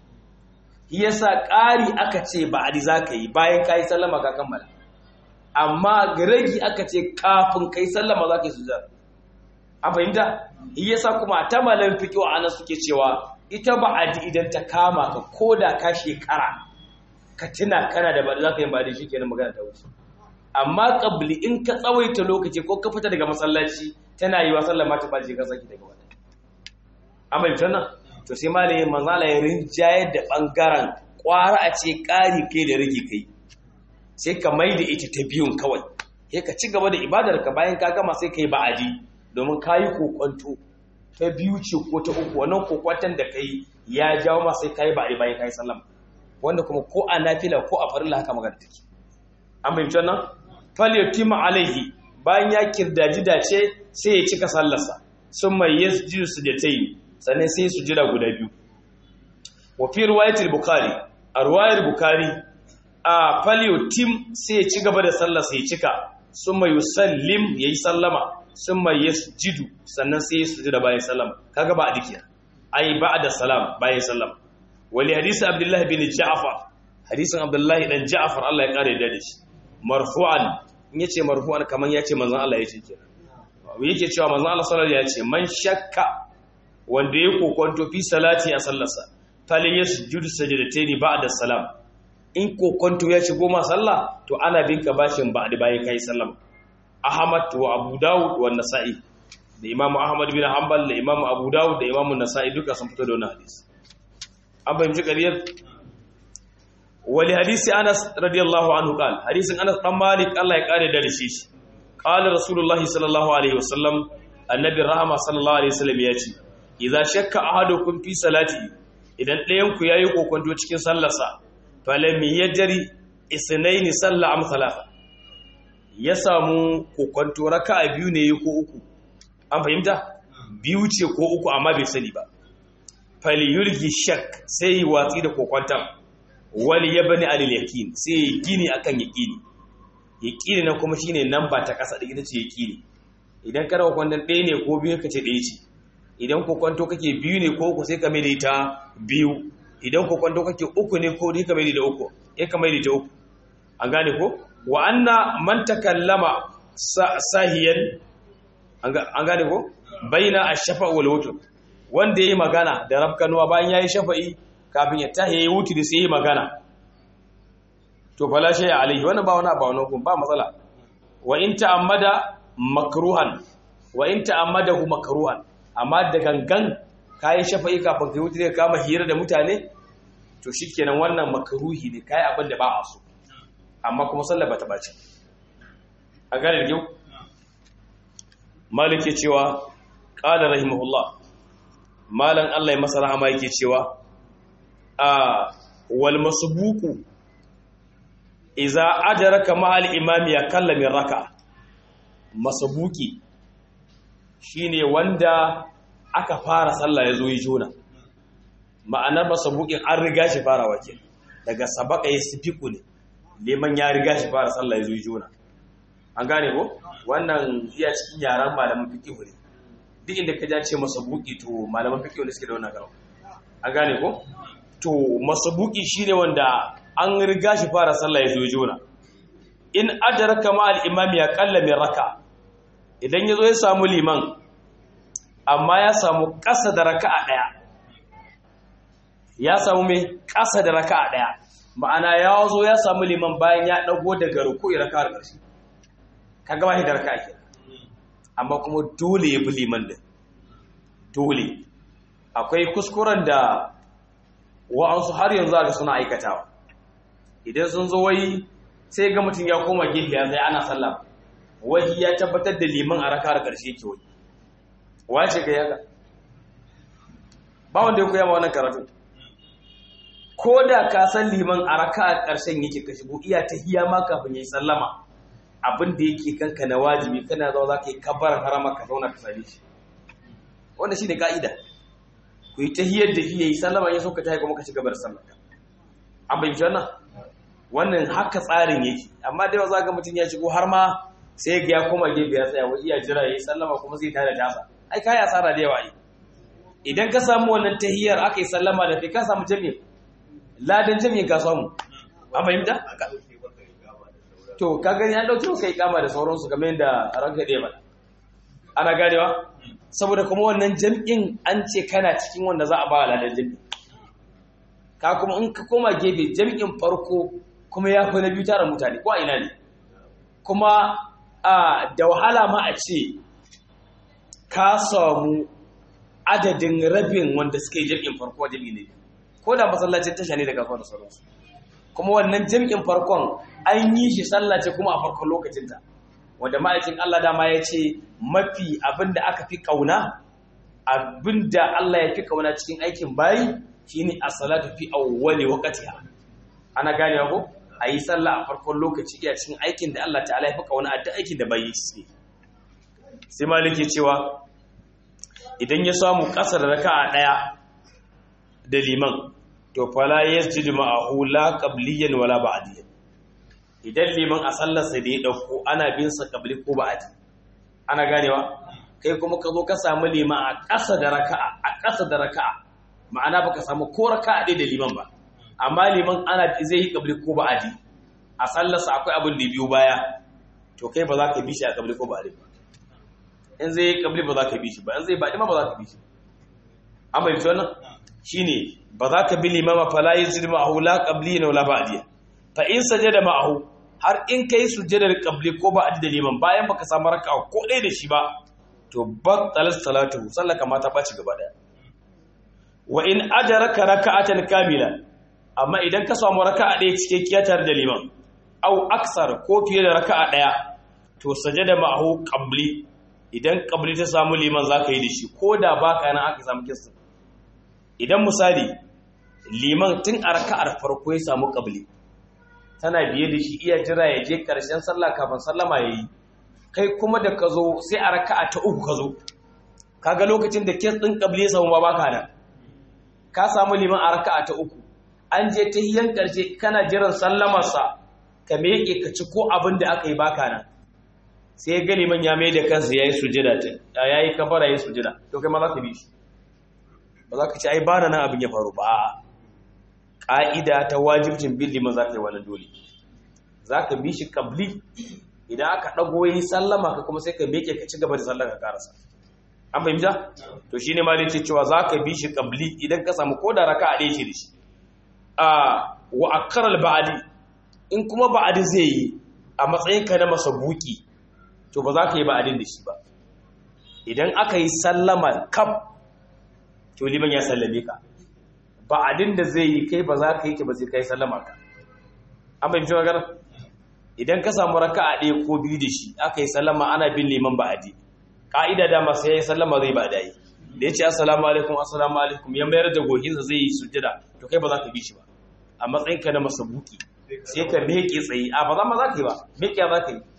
yasa ƙari aka ce ba a za ka yi bayan ka yi sallama ka kammala amma ragi aka ce kafin ka yi sallama za ka yi sujjar a fahimta yasa kuma ta malam fiƙo a nan suke cewa ita ba a idan ta kama ka ko da ka shekara ka tuna kana da ba za ka yi ba da shi kenan magana ta wuce amma ƙabli in ka tsawaita lokaci ko ka fita daga masallaci tana yi wa sallama ta ɓace ka saki daga wata an fahimta nan to sai malamin manzala ya rinjayar da ɓangaren ƙwara a ce ƙari kai da rage kai sai ka mai da ita ta biyun kawai sai ka ci gaba da ibadar ka bayan ka gama sai ka yi ba'adi domin ka yi kokwanto ta biyu ce ko ta uku wannan kokwanton da ka yi ya jawo ma sai ka yi ba'adi bayan ka yi sallama wanda kuma ko a nafila ko a farilla haka magana take an fahimci wannan falyatima alaihi bayan ya kirdaji dace sai ya cika sallarsa sun mai yasjudu sujatayn sannan sai su jira guda biyu wa fi riwayatul bukhari a riwayar bukhari a paliotim sai ya ci gaba da sallah sai ya cika summa yusallim yayi sallama summa yasjudu sannan sai ya sujuda bayan sallama kaga ba adikiya ai ba'da salam bayan sallama wali hadisi abdullahi bin ja'far hadisin abdullahi dan ja'far Allah ya kare da shi marfu'an in yace marfu'an kaman yace manzon Allah yace kenan yake cewa manzon Allah sallallahu alaihi wasallam ya ce man shakka wanda ya kokonto fi salati a sallarsa falin ya sujudu sajadataini ba'da salam in kokonto ya shigo ma sallah to ana bin ka bashin ba'da bayan kai sallama ahmad wa abu dawud wa nasa'i da imamu ahmad bin hanbal da imamu abu dawud da imamu nasa'i duka sun fito da wannan hadisi an fahimci ƙaryar wali hadisi anas radiyallahu anhu qal hadisin anas dan malik Allah ya kare da shi qala rasulullahi sallallahu alaihi wasallam annabi rahama sallallahu alaihi wasallam ya ce idza shakka ahadukum fi salati idan ɗayan ku yayi kokonto cikin sallarsa falam yajri isnaini salla am thalatha ya samu kokonto raka'a biyu ne ko uku an fahimta biyu ce ko uku amma bai sani ba fali yulgi shak sai watsi da kokonton wali yabni alil yaqin sai gini akan yaqini yaqini na kuma shine namba ta kasa da ita ce yaqini idan kana kokonton ɗaya ne ko biyu kace ɗaya ce idan kokwanto kake biyu ne ko uku sai ka mai da ita biyu idan kokwanto kake uku ne ko ne ka mai da uku ya ka mai da ita uku an gane ko wa anna man takallama sahiyan an gane ko baina ash-shafa wal wutr wanda yayi magana da rabkanuwa bayan yayi shafa'i kafin ya tahi yayi wutri sai yayi magana to fala shay alaihi wannan ba wani ba wani ba matsala wa in ta'ammada makruhan wa in ta'ammadahu makruhan amma da gangan kayi shafa'i kafin kai wuce ka kama hira da mutane to shikenan wannan makruhi ne kai abin da ba a so amma kuma sallar ba ta bace a gane da yau malik cewa qala rahimahullah malan Allah ya masa rahama yake cewa a wal masbuqu idza adraka ma al imami ya kallami raka masabuki shine wanda aka fara sallah ya zo yi jona ma'anar masabukin an riga shi fara wake daga sabaka ya sifiku ne neman ya riga shi fara sallah ya zo yi jona an gane ko wannan iya cikin yaran malaman fikihu ne duk inda ka ja ce masabuki to malaman fikihu ne suke da wannan garawa an gane ko to masabuki shine wanda an riga shi fara sallah ya zo yi jona in adraka ma al-imam ya qalla min raka idan yazo ya samu liman amma ya samu ƙasa da raka'a daya ya samu mai ƙasa da raka'a daya ma'ana ya zo ya samu liman bayan ya dago daga ruku'i raka'ar ƙarshe kaga ba shi da raka'a ke amma kuma dole ya bi liman din dole akwai kuskuren da wa'ansu har yanzu aka suna aikatawa idan sun zo wai sai ga mutum ya koma gefe ya zai ana sallah wahi ya tabbatar da liman a raka'ar karshe ke wai wace ka yaga ba wanda ya koya ma wannan karatu ko da ka san liman a raka'ar karshen yake ka shigo iya ta hiya ma kafin yayi sallama abin da yake kanka na wajibi kana zo za ka yi kabbar harama ka zauna ka same shi wannan shine ka'ida ku yi tahiyar da hiyayi sallama ya so ka tayi kuma ka ci gaba da sallah an bayyana wannan wannan haka tsarin yake amma da za ga mutum ya shigo har ma sai ga ya koma gefe ya tsaya wai iya jira yayi sallama kuma zai tada tasa ai kai asara da yawa ai idan ka samu wannan tahiyar aka yi sallama da kai ka samu jami'i ladan jami'in ka samu an fahimta to ka gani an dauke kai kama da sauransu kamar yadda ranka da ba ana ganewa saboda kuma wannan jam'in an ce kana cikin wanda za a ba ladan jami'i ka kuma in ka koma gefe jam'in farko kuma ya fi na biyu tara mutane ko a ina ne kuma da wahala ma a ce ka samu adadin rabin wanda suka yi jam'in farko jam'i ne ko da masallacin tasha ne da kasuwa da sauransu kuma wannan jam'in farkon an yi shi sallace kuma a farkon lokacinta wanda ma'aikin Allah dama ya ce mafi abinda aka fi kauna abinda Allah ya fi kauna cikin aikin bayi shine as-salatu fi awwali waqtiha ana gane ko ayi sallah a farkon lokaci iya cikin aikin da Allah ta'ala ya fi kauna a duk aikin da bai yi sai maliki cewa idan ya samu kasar raka'a daya da liman to fala yasjudu ma'ahu la qabliyan wala ba'diyan idan liman a sallar sa da ya dauko ana bin sa qabli ko ba'di ana ganewa kai kuma ka zo ka samu liman a ƙasa da raka'a a ƙasa da raka'a ma'ana baka samu ko raka'a ɗaya da liman ba amma liman ana zai yi kabli ko ba'adi a sallarsa akwai abin da biyu baya to kai ba za ka bi shi a kabli ko ba'adi ba in zai yi kabli ba za ka bi shi ba in zai ba'adi ma ba za ka bi shi an bai wannan shine ba za ka bi liman ma fala yajid ma'ahu la qabli wa la ba'di fa in sajada ma'ahu har in kai sujjadar qabli ko ba'adi da liman bayan baka samu raka'a ko ɗaya da shi ba to battalat salatu sallaka ma ta baci gaba daya wa in ajaraka raka'atan kamila amma idan ka samu raka'a ɗaya cikakkiya tare da liman au aksar ko fiye da raka'a ɗaya to sajada ma'ahu qabli idan qabli ta samu liman zaka yi da shi ko da baka nan aka samu kissa idan misali liman tun a raka'ar farko ya samu qabli tana biye da shi iya jira ya je karshen sallah kafin sallama yayi kai kuma da ka zo sai a raka'a ta uku ka zo kaga lokacin da kes ɗin qabli ya samu ba baka nan ka samu liman a raka'a ta uku an je ta hiyan ƙarshe kana jiran sallamarsa ka meke ka ci ko abin da aka yi baka nan sai ga liman ya mai da kansa ya yi sujida ta ya yi kafara ya yi sujida to kai ma za ka bi shi ba za ka ci ai bana nan abin ya faru ba ƙa'ida ta wajibcin bin liman za ka yi wani dole za ka bi shi kabli idan aka ɗago yi sallama ka kuma sai ka meke ka ci gaba da sallar ka karasa an fahimta to shine ma ce cewa zaka bi shi qabli idan ka samu koda raka'a ɗaya ce da shi a wa akral ba'di in kuma ba'di zai yi a matsayin ka na masabuki to ba za ka yi ba'din da shi ba idan aka yi sallama kaf to liman ya sallame ka ba'din da zai yi kai ba za ka yi ki ba sai kai sallama ka an fahimci magana idan ka samu raka'a ɗaya ko biyu da shi aka yi sallama ana bin liman ba'di ka'ida da masu yayi sallama zai ba dai da ya ce assalamu alaikum assalamu alaikum ya mayar da goginsa zai yi sujjada to kai ba za ka bi shi ba a matsayinka na masabuki sai ka meke tsaye a ba za ma za ka yi ba meke za ka yi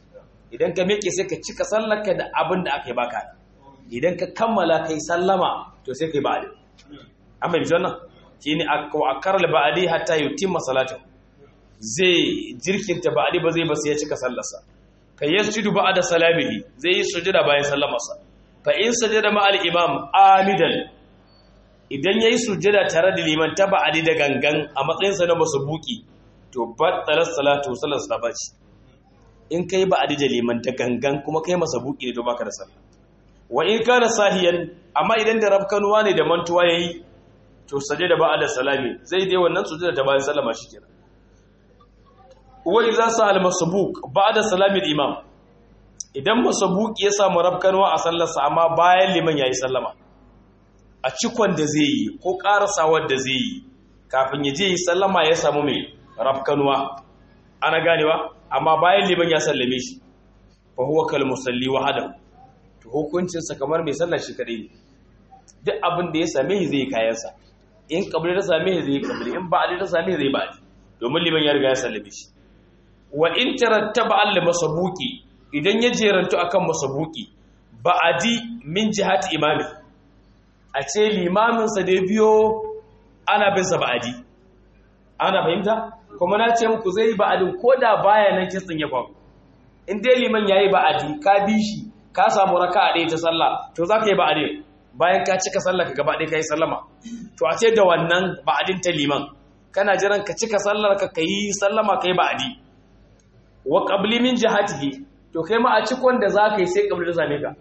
idan ka miƙe sai ka cika sallarka da abin da aka yi baka idan ka kammala kai sallama to sai kai ba'adi amma bi wannan shine akar ba'adi hatta yutimma salatu zai jirkinta ba'adi ba zai ba sai ya cika sallarsa fa yasjudu ba'da salamihi zai yi sujuda bayan sallamarsa fa in sajada ma'al imam amidan idan yayi sujada tare da liman ta ba'adi da gangan a matsayin sa na masubuki to battalar salatu sallar sa bace in kai ba'adi da liman da gangan kuma kai masabuki ne to baka da sallah wa in kana sahiyan amma idan da rabkanuwa ne da mantuwa yayi to sajada ba'da salami zai dai wannan sujada ta bayan sallama shikenan wa idza sa'al masbuk ba'da salami al-imam idan masbuk ya samu rabkanuwa a sallarsa amma bayan liman yayi sallama a cikon da zai yi ko karasawar da zai yi kafin ya je yi sallama ya samu mai rabkanuwa ana ganewa amma bayan liman ya sallame shi fa huwa kal musalli wahdahu to hukuncin sa kamar mai sallar shi kadai ne duk abin da ya same shi zai kayan sa in kabri ta same shi zai kabri in ba'ali ta same shi zai ba'ali domin liman ya riga ya sallame shi wa in tarattaba al masabuki idan ya jerantu akan masabuki ba'adi min jihati imami a ce limamin sa da biyo ana bin sa ba'adi ana fahimta kuma na ce muku zai yi ba'adin ko da baya nan kitsin ya faru in dai liman ya yi ba'adi ka bi shi ka samu raka a ɗaya ta sallah to za ka yi ba'adi bayan ka cika sallah ka gaba ɗaya ka yi sallama to a ce da wannan ba'adin ta liman kana jiran ka cika sallar ka ka yi sallama ka yi ba'adi wa qabli min jihatihi to kai ma a cikon da za ka yi sai qabli da same ka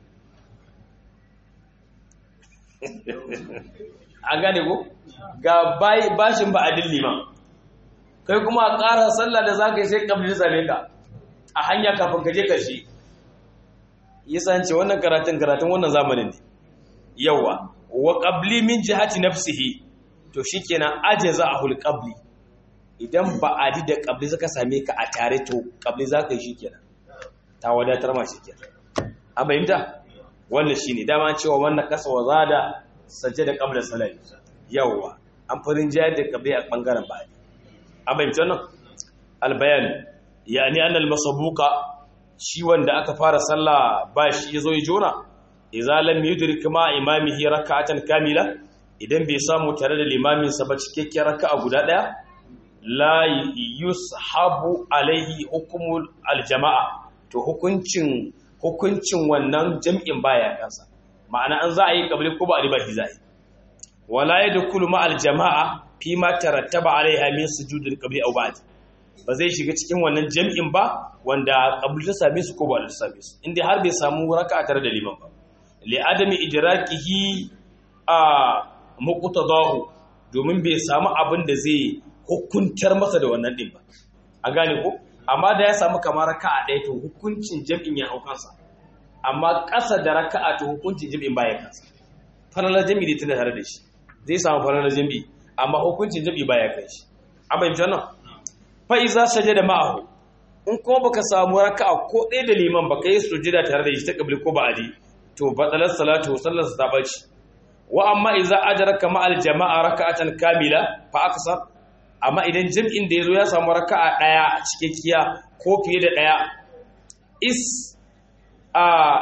an gane ko ga bashin ba'adin liman kai kuma a ƙara sallah da za ka yi sai ƙabli same ka a hanya kafin ka je ƙarshe yi sanci wannan karatun karatun wannan zamanin ne yawa wa ƙabli min jihati nafsihi to shi kenan aje za a hul ƙabli idan ba a da ƙabli suka same ka a tare to ƙabli za ka yi shi kenan ta wadatar ma shi kenan an fahimta wannan shi ne dama cewa wannan kasa wa zada sace da ƙablar salari yawa an farin jayar da ƙabli a ɓangaren ba'adi amince nan albayan yani annal masabuka shi wanda aka fara sallah ba shi yazo ya jona idza lam yudrik ma imamihi rak'atan kamila idan bai samu tare da limamin sa ba cikakken raka'a guda daya la yushabu alaihi hukmul aljamaa to hukuncin hukuncin wannan jam'in baya kansa ma'ana an za a yi kabli ko ba a riba shi za a yi wala yadkhulu ma aljamaa fi ma tarattaba alaiha min sujudil qabli aw ba'd ba zai shiga cikin wannan jam'in ba wanda qabli ta same su ko ba ta same su inda har bai samu raka'a tare da liman ba li adami idrakihi a muqtadahu domin bai samu abin da zai hukuntar masa da wannan din ba a gane ko amma da ya samu kamar raka'a ɗaya to hukuncin jam'in ya hau kansa amma ƙasa da raka'a to hukuncin jam'in baya kansa falalar jam'i ne tana tare da shi zai samu falalar jam'i amma hukuncin jabi baya kai shi an bayyana nan fa iza sajada ma'ahu in kuma baka samu raka'a ko ɗaya da liman baka yi sujada tare da shi ta kabli ko ba'adi to batalar salatu sallar ta bace wa amma iza adraka ma'al jama'a raka'atan kamila fa aksar amma idan jam'in da yazo ya samu raka'a ɗaya cikakkiya ko fiye da ɗaya is a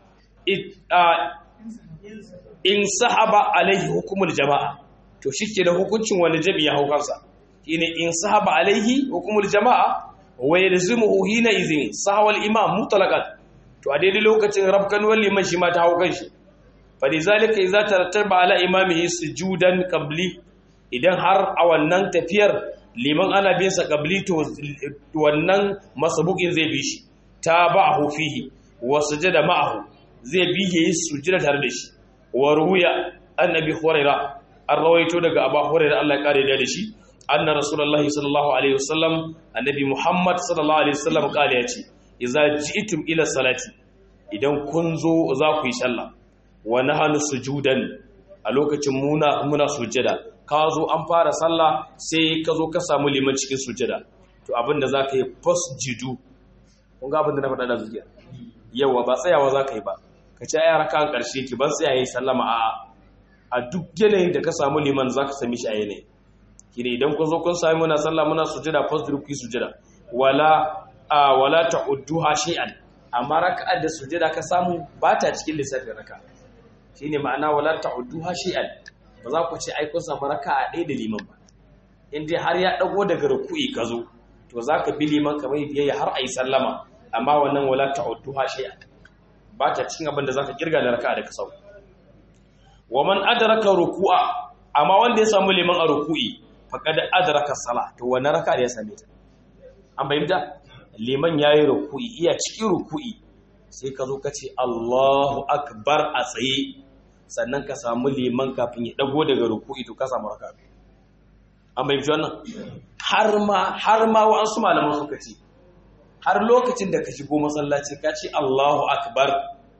in sahaba alaihi hukumul jama'a to shi ke da hukuncin wani jami ya hau kansa shine in sahaba alaihi hukumul jama'a wa yalzimuhu hina izin sahawal imam mutlaqan to a daidai lokacin rabkan wal liman shi ma ta hau kanshi fa lidhalika idza tarattaba ala imamihi sujudan qabli idan har a wannan tafiyar liman ana bin sa qabli to wannan masabukin zai bi shi tabahu fihi wa sujada ma'ahu zai bi yayi sujada tare da shi wa ruya annabi hurairah an rawaito daga abu hurairah Allah ya kare da shi anna rasulullahi sallallahu alaihi wasallam annabi muhammad sallallahu alaihi wasallam kale ya ce idza ji'tum ila salati idan kun zo za ku yi sallah wa nahanu sujudan a lokacin muna muna sujada ka zo an fara sallah sai ka zo ka samu liman cikin sujada to abinda za ka yi fasjidu kun ga abinda na faɗa da zuciya yawa ba tsayawa za ka yi ba ka ci ayar kan ƙarshe ki ban tsayaye sallama a a duk yanayin da ka samu liman za ka sami shi a yanayi kine idan kun zo kun sami muna sallah muna sujada fasjidu ku yi sujada wala a wala ta'udduha shay'an amma raka'ar da sujada ka samu ba ta cikin lissafin raka shine ma'ana wala ta'udduha shay'an ba za ku ce ai kun samu raka'a ɗaya da liman ba in dai har ya dago daga ruku'i ka zo to zaka bi liman kamar biyayya har ayi sallama amma wannan wala ta'udduha shay'an ba ta cikin abin da zaka kirga da raka'a da ka samu wa man adraka ruku'a amma wanda ya samu liman a ruku'i faqad adraka sala to wannan raka'a da ya same ta an bayyana liman yayi ruku'i iya cikin ruku'i sai ka zo ka ce Allahu akbar a tsaye sannan ka samu liman kafin ya dago daga ruku'i to ka samu raka'a an bayyana wannan har ma har ma wa'ansu malaman suka ce har lokacin da ka shigo masallaci ka ce Allahu akbar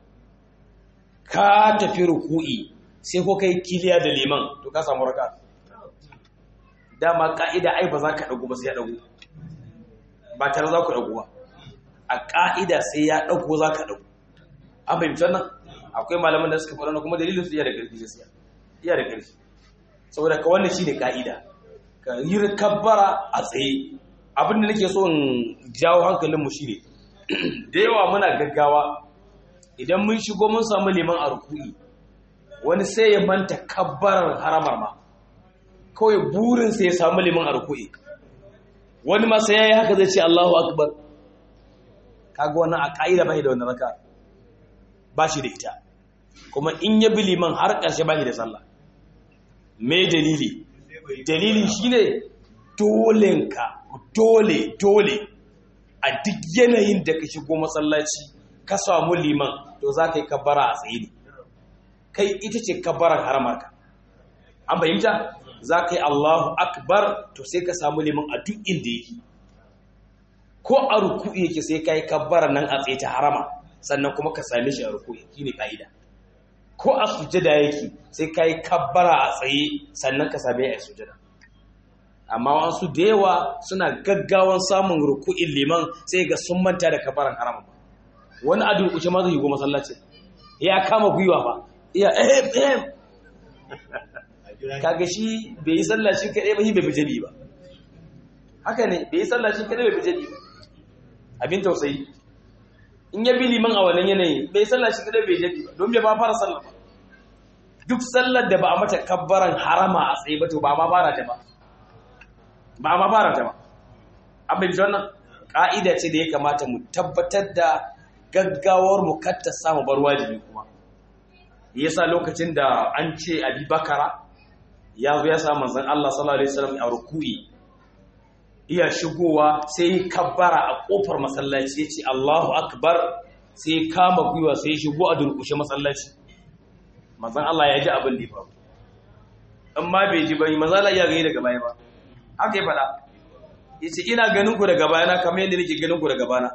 ka tafi ruku'i sai ko kai kiliya da liman to ka samu raka dama ka'ida ai ba za ka dago ba sai ya dago ba tare za ku dago ba a ka'ida sai ya dago za ka dago an fahimci wannan akwai malaman da suka faɗa kuma dalilin su iya da ƙarfi gaskiya iya da ƙarfi saboda ka wannan shine ka'ida ka yi kabbara a tsaye abin da nake so in jawo hankalin mu shine da yawa muna gaggawa idan mun shigo mun samu liman a ruku'i wani sai ya manta kabbarar haramar ma kawai burin sai ya samu liman a ruku'i wani ma sai yayi haka zai ce Allahu akbar kaga wannan a kaida bai da wannan raka ba shi da ita kuma in ya bi liman har ƙarshe ba shi da sallah me dalili dalilin shine dolenka dole dole a duk yanayin da ka shigo masallaci ka samu liman to za ka yi kabbara a tsaye ne kai ita ce kabbarar haramarka an fahimta za ka yi allahu akbar to sai ka samu liman a duk inda yake ko a ruku yake sai ka yi kabbarar nan a tsaye ta harama sannan kuma ka same shi a ruku shi ne ka'ida ko a sujada yake sai ka yi kabbara a tsaye sannan ka same a sujada amma wasu da yawa suna gaggawan samun ruku'in liman sai ga sun manta da kabaran harama wani a durkushe ma zai yi goma sallaci ya kama gwiwa ba iya ehem ehem kaga shi bai yi sallah shi kaɗai ba shi bai fi ba haka ne bai yi sallah shi kaɗai bai fi ba abin tausayi in ya bi liman a wannan yanayi bai sallah shi kaɗai bai jabi ba don bai ba fara sallah ba duk sallar da ba a mata kabbaran harama a tsaye ba to ba ma fara ta ba ba ma fara ta ba an bai wannan ƙa'ida ce da ya kamata mu tabbatar da gaggawar mu katta samu bar wajibi kuma yasa lokacin da an ce abi bakara ya zo ya sa manzon Allah sallallahu alaihi wasallam a ruku'i iya shigowa sai kabbara a kofar masallaci ya ce Allahu akbar sai kama gwiwa sai shigo a durkushe masallaci manzon Allah ya ji abin da ya faru amma bai ji bane manzon Allah ya gani daga baya ba haka ya faɗa ya ce ina ganin ku daga bayana kamar yadda nake ganin ku daga bana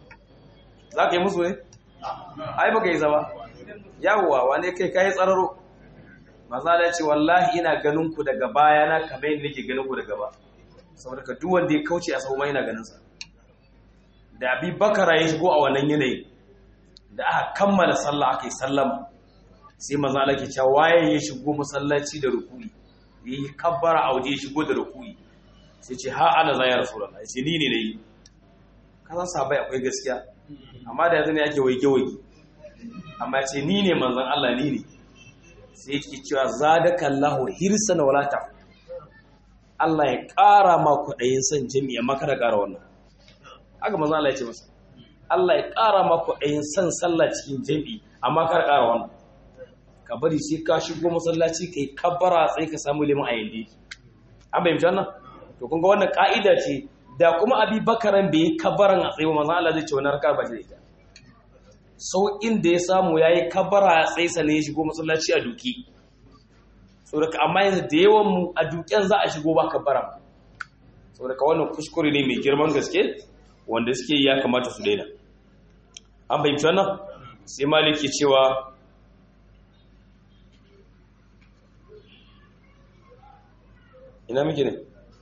za ka yi musu ne? ai baka yi zama yawwa wane kai kayi tsararo maza da ce wallahi ina ganin ku daga bayana kamar yadda nake ganin ku daga ba saboda ka duk wanda ya kauce a sau yana ganin sa da abi bakara ya shigo a wannan yanayi da aka kammala sallah aka yi sallama sai maza Allah ke cewa waye ya shigo masallaci da ruku'i yi kabbara a waje ya shigo da ruku'i sai ce ha ana za ya rasu ya ce ni ne na yi kasan sabai akwai gaskiya amma da yanzu ne ake waige-waige amma ce ni ne manzan Allah ni ne sai yake cewa za da kallahu hirsa na walata Allah ya ƙara ma kwaɗayin son jami'a maka da ƙara wannan haka manzan Allah ya ce masa Allah ya ƙara ma kwaɗayin son sallah cikin jami'i amma kar ƙara wannan ka bari sai ka shigo masallaci ka yi kabbara tsaye ka samu liman a yanda yake an bayyanta wannan to kun ga wannan ka'ida ce da kuma abi bakaran bai yi kabbaran a tsaye manzo Allah zai ce wannan rakar ba shi da ita sau inda ya samu yayi kabbara a tsaye sannan ya shigo masallaci a duki saboda amma yanzu da yawan mu a duken za a shigo ba kabbara saboda wannan kuskure ne mai girman gaske wanda suke ya kamata su daina an bayyana wannan sai maliki cewa ina muke ne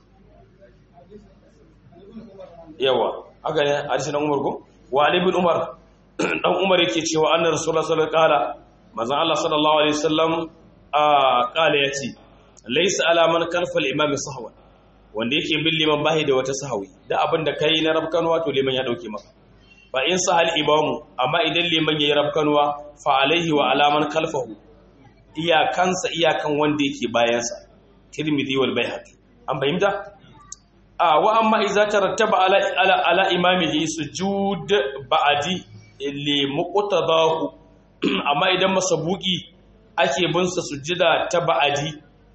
yawa haka ne hadisi dan Umar ko wa Ali ibn Umar dan Umar yake cewa annar rasulullah sallallahu alaihi wasallam manzon Allah sallallahu alaihi wasallam a kala yace laysa ala man kalfa al-imam sahwa wanda yake bin liman bahi da wata sahawi da abin da kai na rabkanwa to liman ya dauke maka fa in sahal imamu amma idan liman yayi rabkanwa fa alaihi wa alaman khalfahu iyakansa iyakan wanda yake bayansa tirmidhi wal baihaqi an fahimta a wa amma idza tarattaba ala ala, ala imamihi sujud ba'di li muqtadahu amma idan masabuki ake bin sa sujada ta ba'di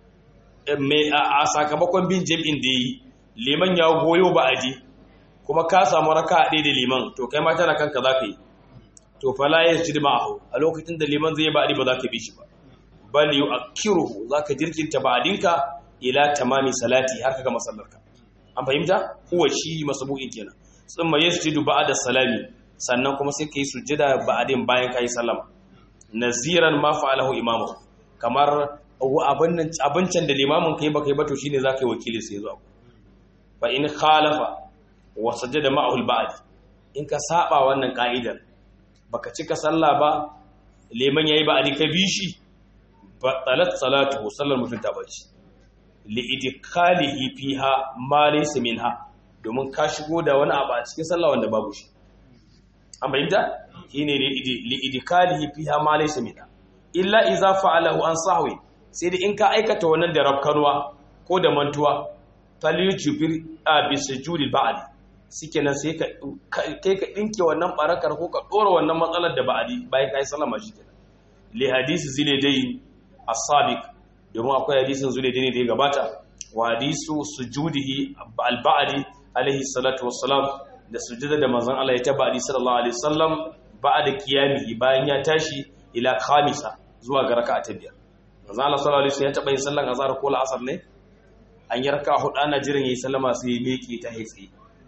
a sakamakon bin jam'in da yi liman ya goyo ba'di kuma ka samu raka ɗaya da liman to kai ma tana kanka za ka yi to fala ya ji ma'ahu a lokacin da liman zai ba'di ba za ka bi shi ba bal yu'akkiruhu za ka jirkinta ba'dinka ila tamami salati har ka gama sallarka an fahimta huwa shi masabu'in kenan tsumma yasjudu ba'da salami sannan kuma sai kai sujjada ba'din bayan kai sallama naziran ma fa'alahu imamu kamar abincin da limamin kai baka yi ba to shine zaka yi wakili sai zuwa fa in khalafa wa sajada ma'ahu al-ba'd in ka saba wannan ka'idar baka cika sallah ba liman yayi ba'di ka bi shi ba talat salatu sallar mutum ta bace li idkhalihi fiha ma laysa minha domin ka shigo da wani abu a cikin sallah wanda babu shi an bayyana shine li idkhalihi fiha ma laysa minha illa idza fa'alahu an sahwi sai da in ka aikata wannan da rabkanwa ko da mantuwa falyujbir bi sujudi ba'di shikenan sai ka kai ka dinke wannan barakar ko ka dora wannan matsalar da ba'di bayan kai sallama shikenan li hadisi zilaydain as-sabiq domin akwai hadisin zulaydain da ya gabata wa hadisu sujudihi al-ba'di alaihi salatu wassalam da sujada da manzon Allah ya tabadi sallallahu alaihi wasallam ba'da qiyamihi bayan ya tashi ila khamisa zuwa ga raka'a ta biyar manzon Allah sallallahu alaihi wasallam ya taba yin sallan azhar ko al-asr ne an yi raka'a hudu ana jiran yayi sallama sai ya miƙe ta hitsi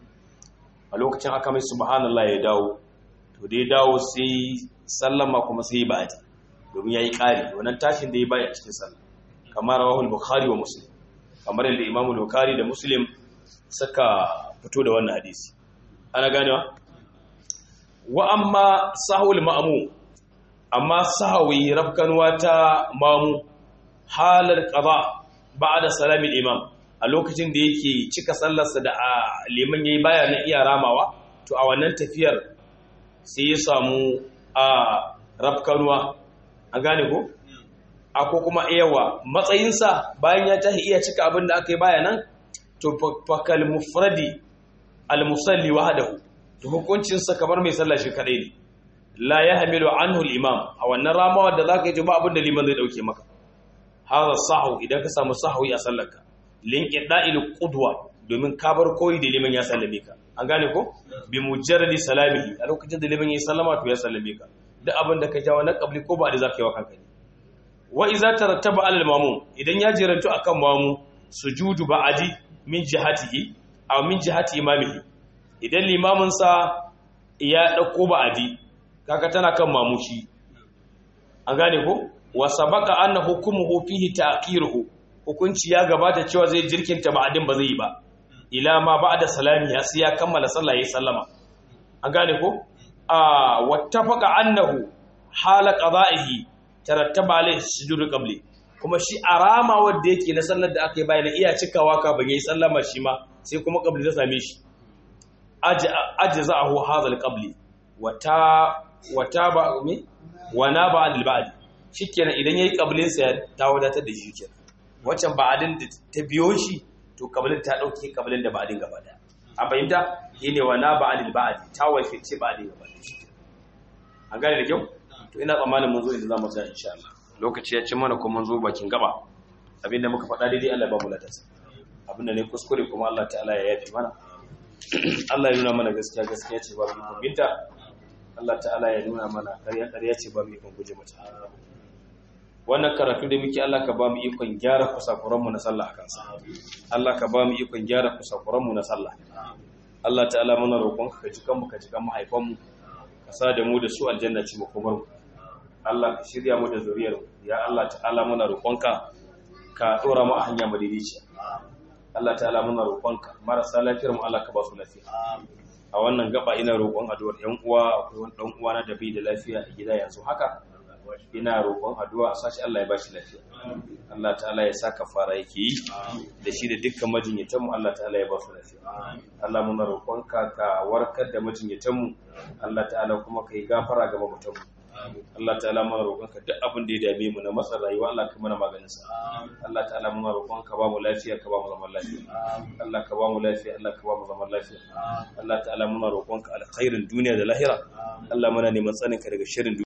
a lokacin aka mai subhanallah ya dawo to da ya dawo sai sallama kuma sai ya ba'adi domin yayi ƙari wannan tashin da ya bai a cikin sallah kamar rawahul bukhari wa muslim kamar yadda imamul bukhari da muslim suka fito da wannan hadisi ana ganewa wa amma sahul ma'mu amma sahawi rafkanwa ta mamu halar qada ba'da salamin imam a lokacin da yake cika sallarsa da liman yayi baya na iya ramawa to a wannan tafiyar sai ya samu a rafkanwa an gane ko ako kuma yawa matsayinsa bayan ya tahi iya cika abin da aka yi baya nan to fakal mufradi almusalli wahdahu to hukuncin sa kamar mai sallah shi kadai ne la yahmilu anhu al-imam a wannan ramawa da zaka yi ba abin da liman zai dauke maka hadha sahu idan ka samu sahwi a sallarka linqida'il qudwa domin ka bar koyi da liman ya sallame ka an gane ko bi mujarradi salamihi a lokacin da liman ya sallama to ya sallame ka duk abin da ka jawo na qabli ko ba da zaka yi wa kanka ne wa iza tarattaba alal mamum idan ya jirantu akan mamu sujudu ba'adi min jihatihi aw min jihati imamihi idan limamin sa ya dauko ba'adi kaga tana kan mamushi an gane ko wa sabaqa anna hukmuhu fihi ta'khiruhu hukunci ya gabata cewa zai jirkinta ba'adin ba zai yi ba ila ma ba'da salami ya sai ya kammala sallah yayin sallama an gane ko a wattafaqa annahu hala qada'ihi tarattaba alaihi sujudu qabli kuma shi arama wanda yake na sallar da aka yi bayan iya cikawa ka ban yi sallama shi ma sai kuma qabli ta same shi ajza'ahu hadha alqabli wata wata ba mi wana ba al ba'd shikenan idan yayi qablin sa ta wadatar da shi kenan waccan ba'adin da ta biyo shi to qablin ta dauke qablin da ba'adin gaba daya a fahimta shine wana ba al ba'd ta wace ce ba'adin gaba daya an gane da kyau to ina tsammanin mun zo inda za mu tsaya insha Allah lokaci ya ci mana kuma mun zo bakin gaba abinda muka faɗa daidai Allah ba mu ladarsa abinda ne kuskure kuma Allah ta'ala ya yafi mana Allah ya nuna mana gaskiya gaskiya ce ba mu binta Allah ta'ala ya nuna mana ƙarya ƙarya ce ba mu ikon guje mata wannan karatu da muke Allah ka ba mu ikon gyara kusakuran mu na sallah akan sa Allah ka ba mu ikon gyara kusakuran mu na sallah Allah ta'ala muna roƙonka ka ji kanmu ka ji kan mahaifan mu sa da mu da su aljanna ci makomar mu Allah ka shirya mu da zuriyar mu ya Allah ta'ala muna roƙonka ka dora mu a hanya madidiciya Allah ta'ala muna roƙonka marasa lafiyar mu Allah ka ba su lafiya a wannan gaba ina roƙon addu'ar ƴan uwa akwai wani dan uwa na da bai da lafiya a gida yanzu haka ina roƙon addu'a a sashi Allah ya bashi lafiya Allah ta'ala ya saka fara yake yi da shi da dukkan majinyatanmu Allah ta'ala ya ba su lafiya Allah muna roƙonka ka warkar da majinyatanmu Allah ta'ala kuma ka yi gafara ga mamutanmu Allah ta'ala muna roƙonka duk abin da ya dame mu na matsa rayuwa Allah ka mana maganin sa Allah ta'ala muna roƙonka ba mu lafiya ka ba mu zaman lafiya Allah ka ba mu lafiya Allah ka ba mu zaman lafiya Allah ta'ala muna roƙonka alkhairin duniya da lahira Allah muna neman tsaninka daga shirin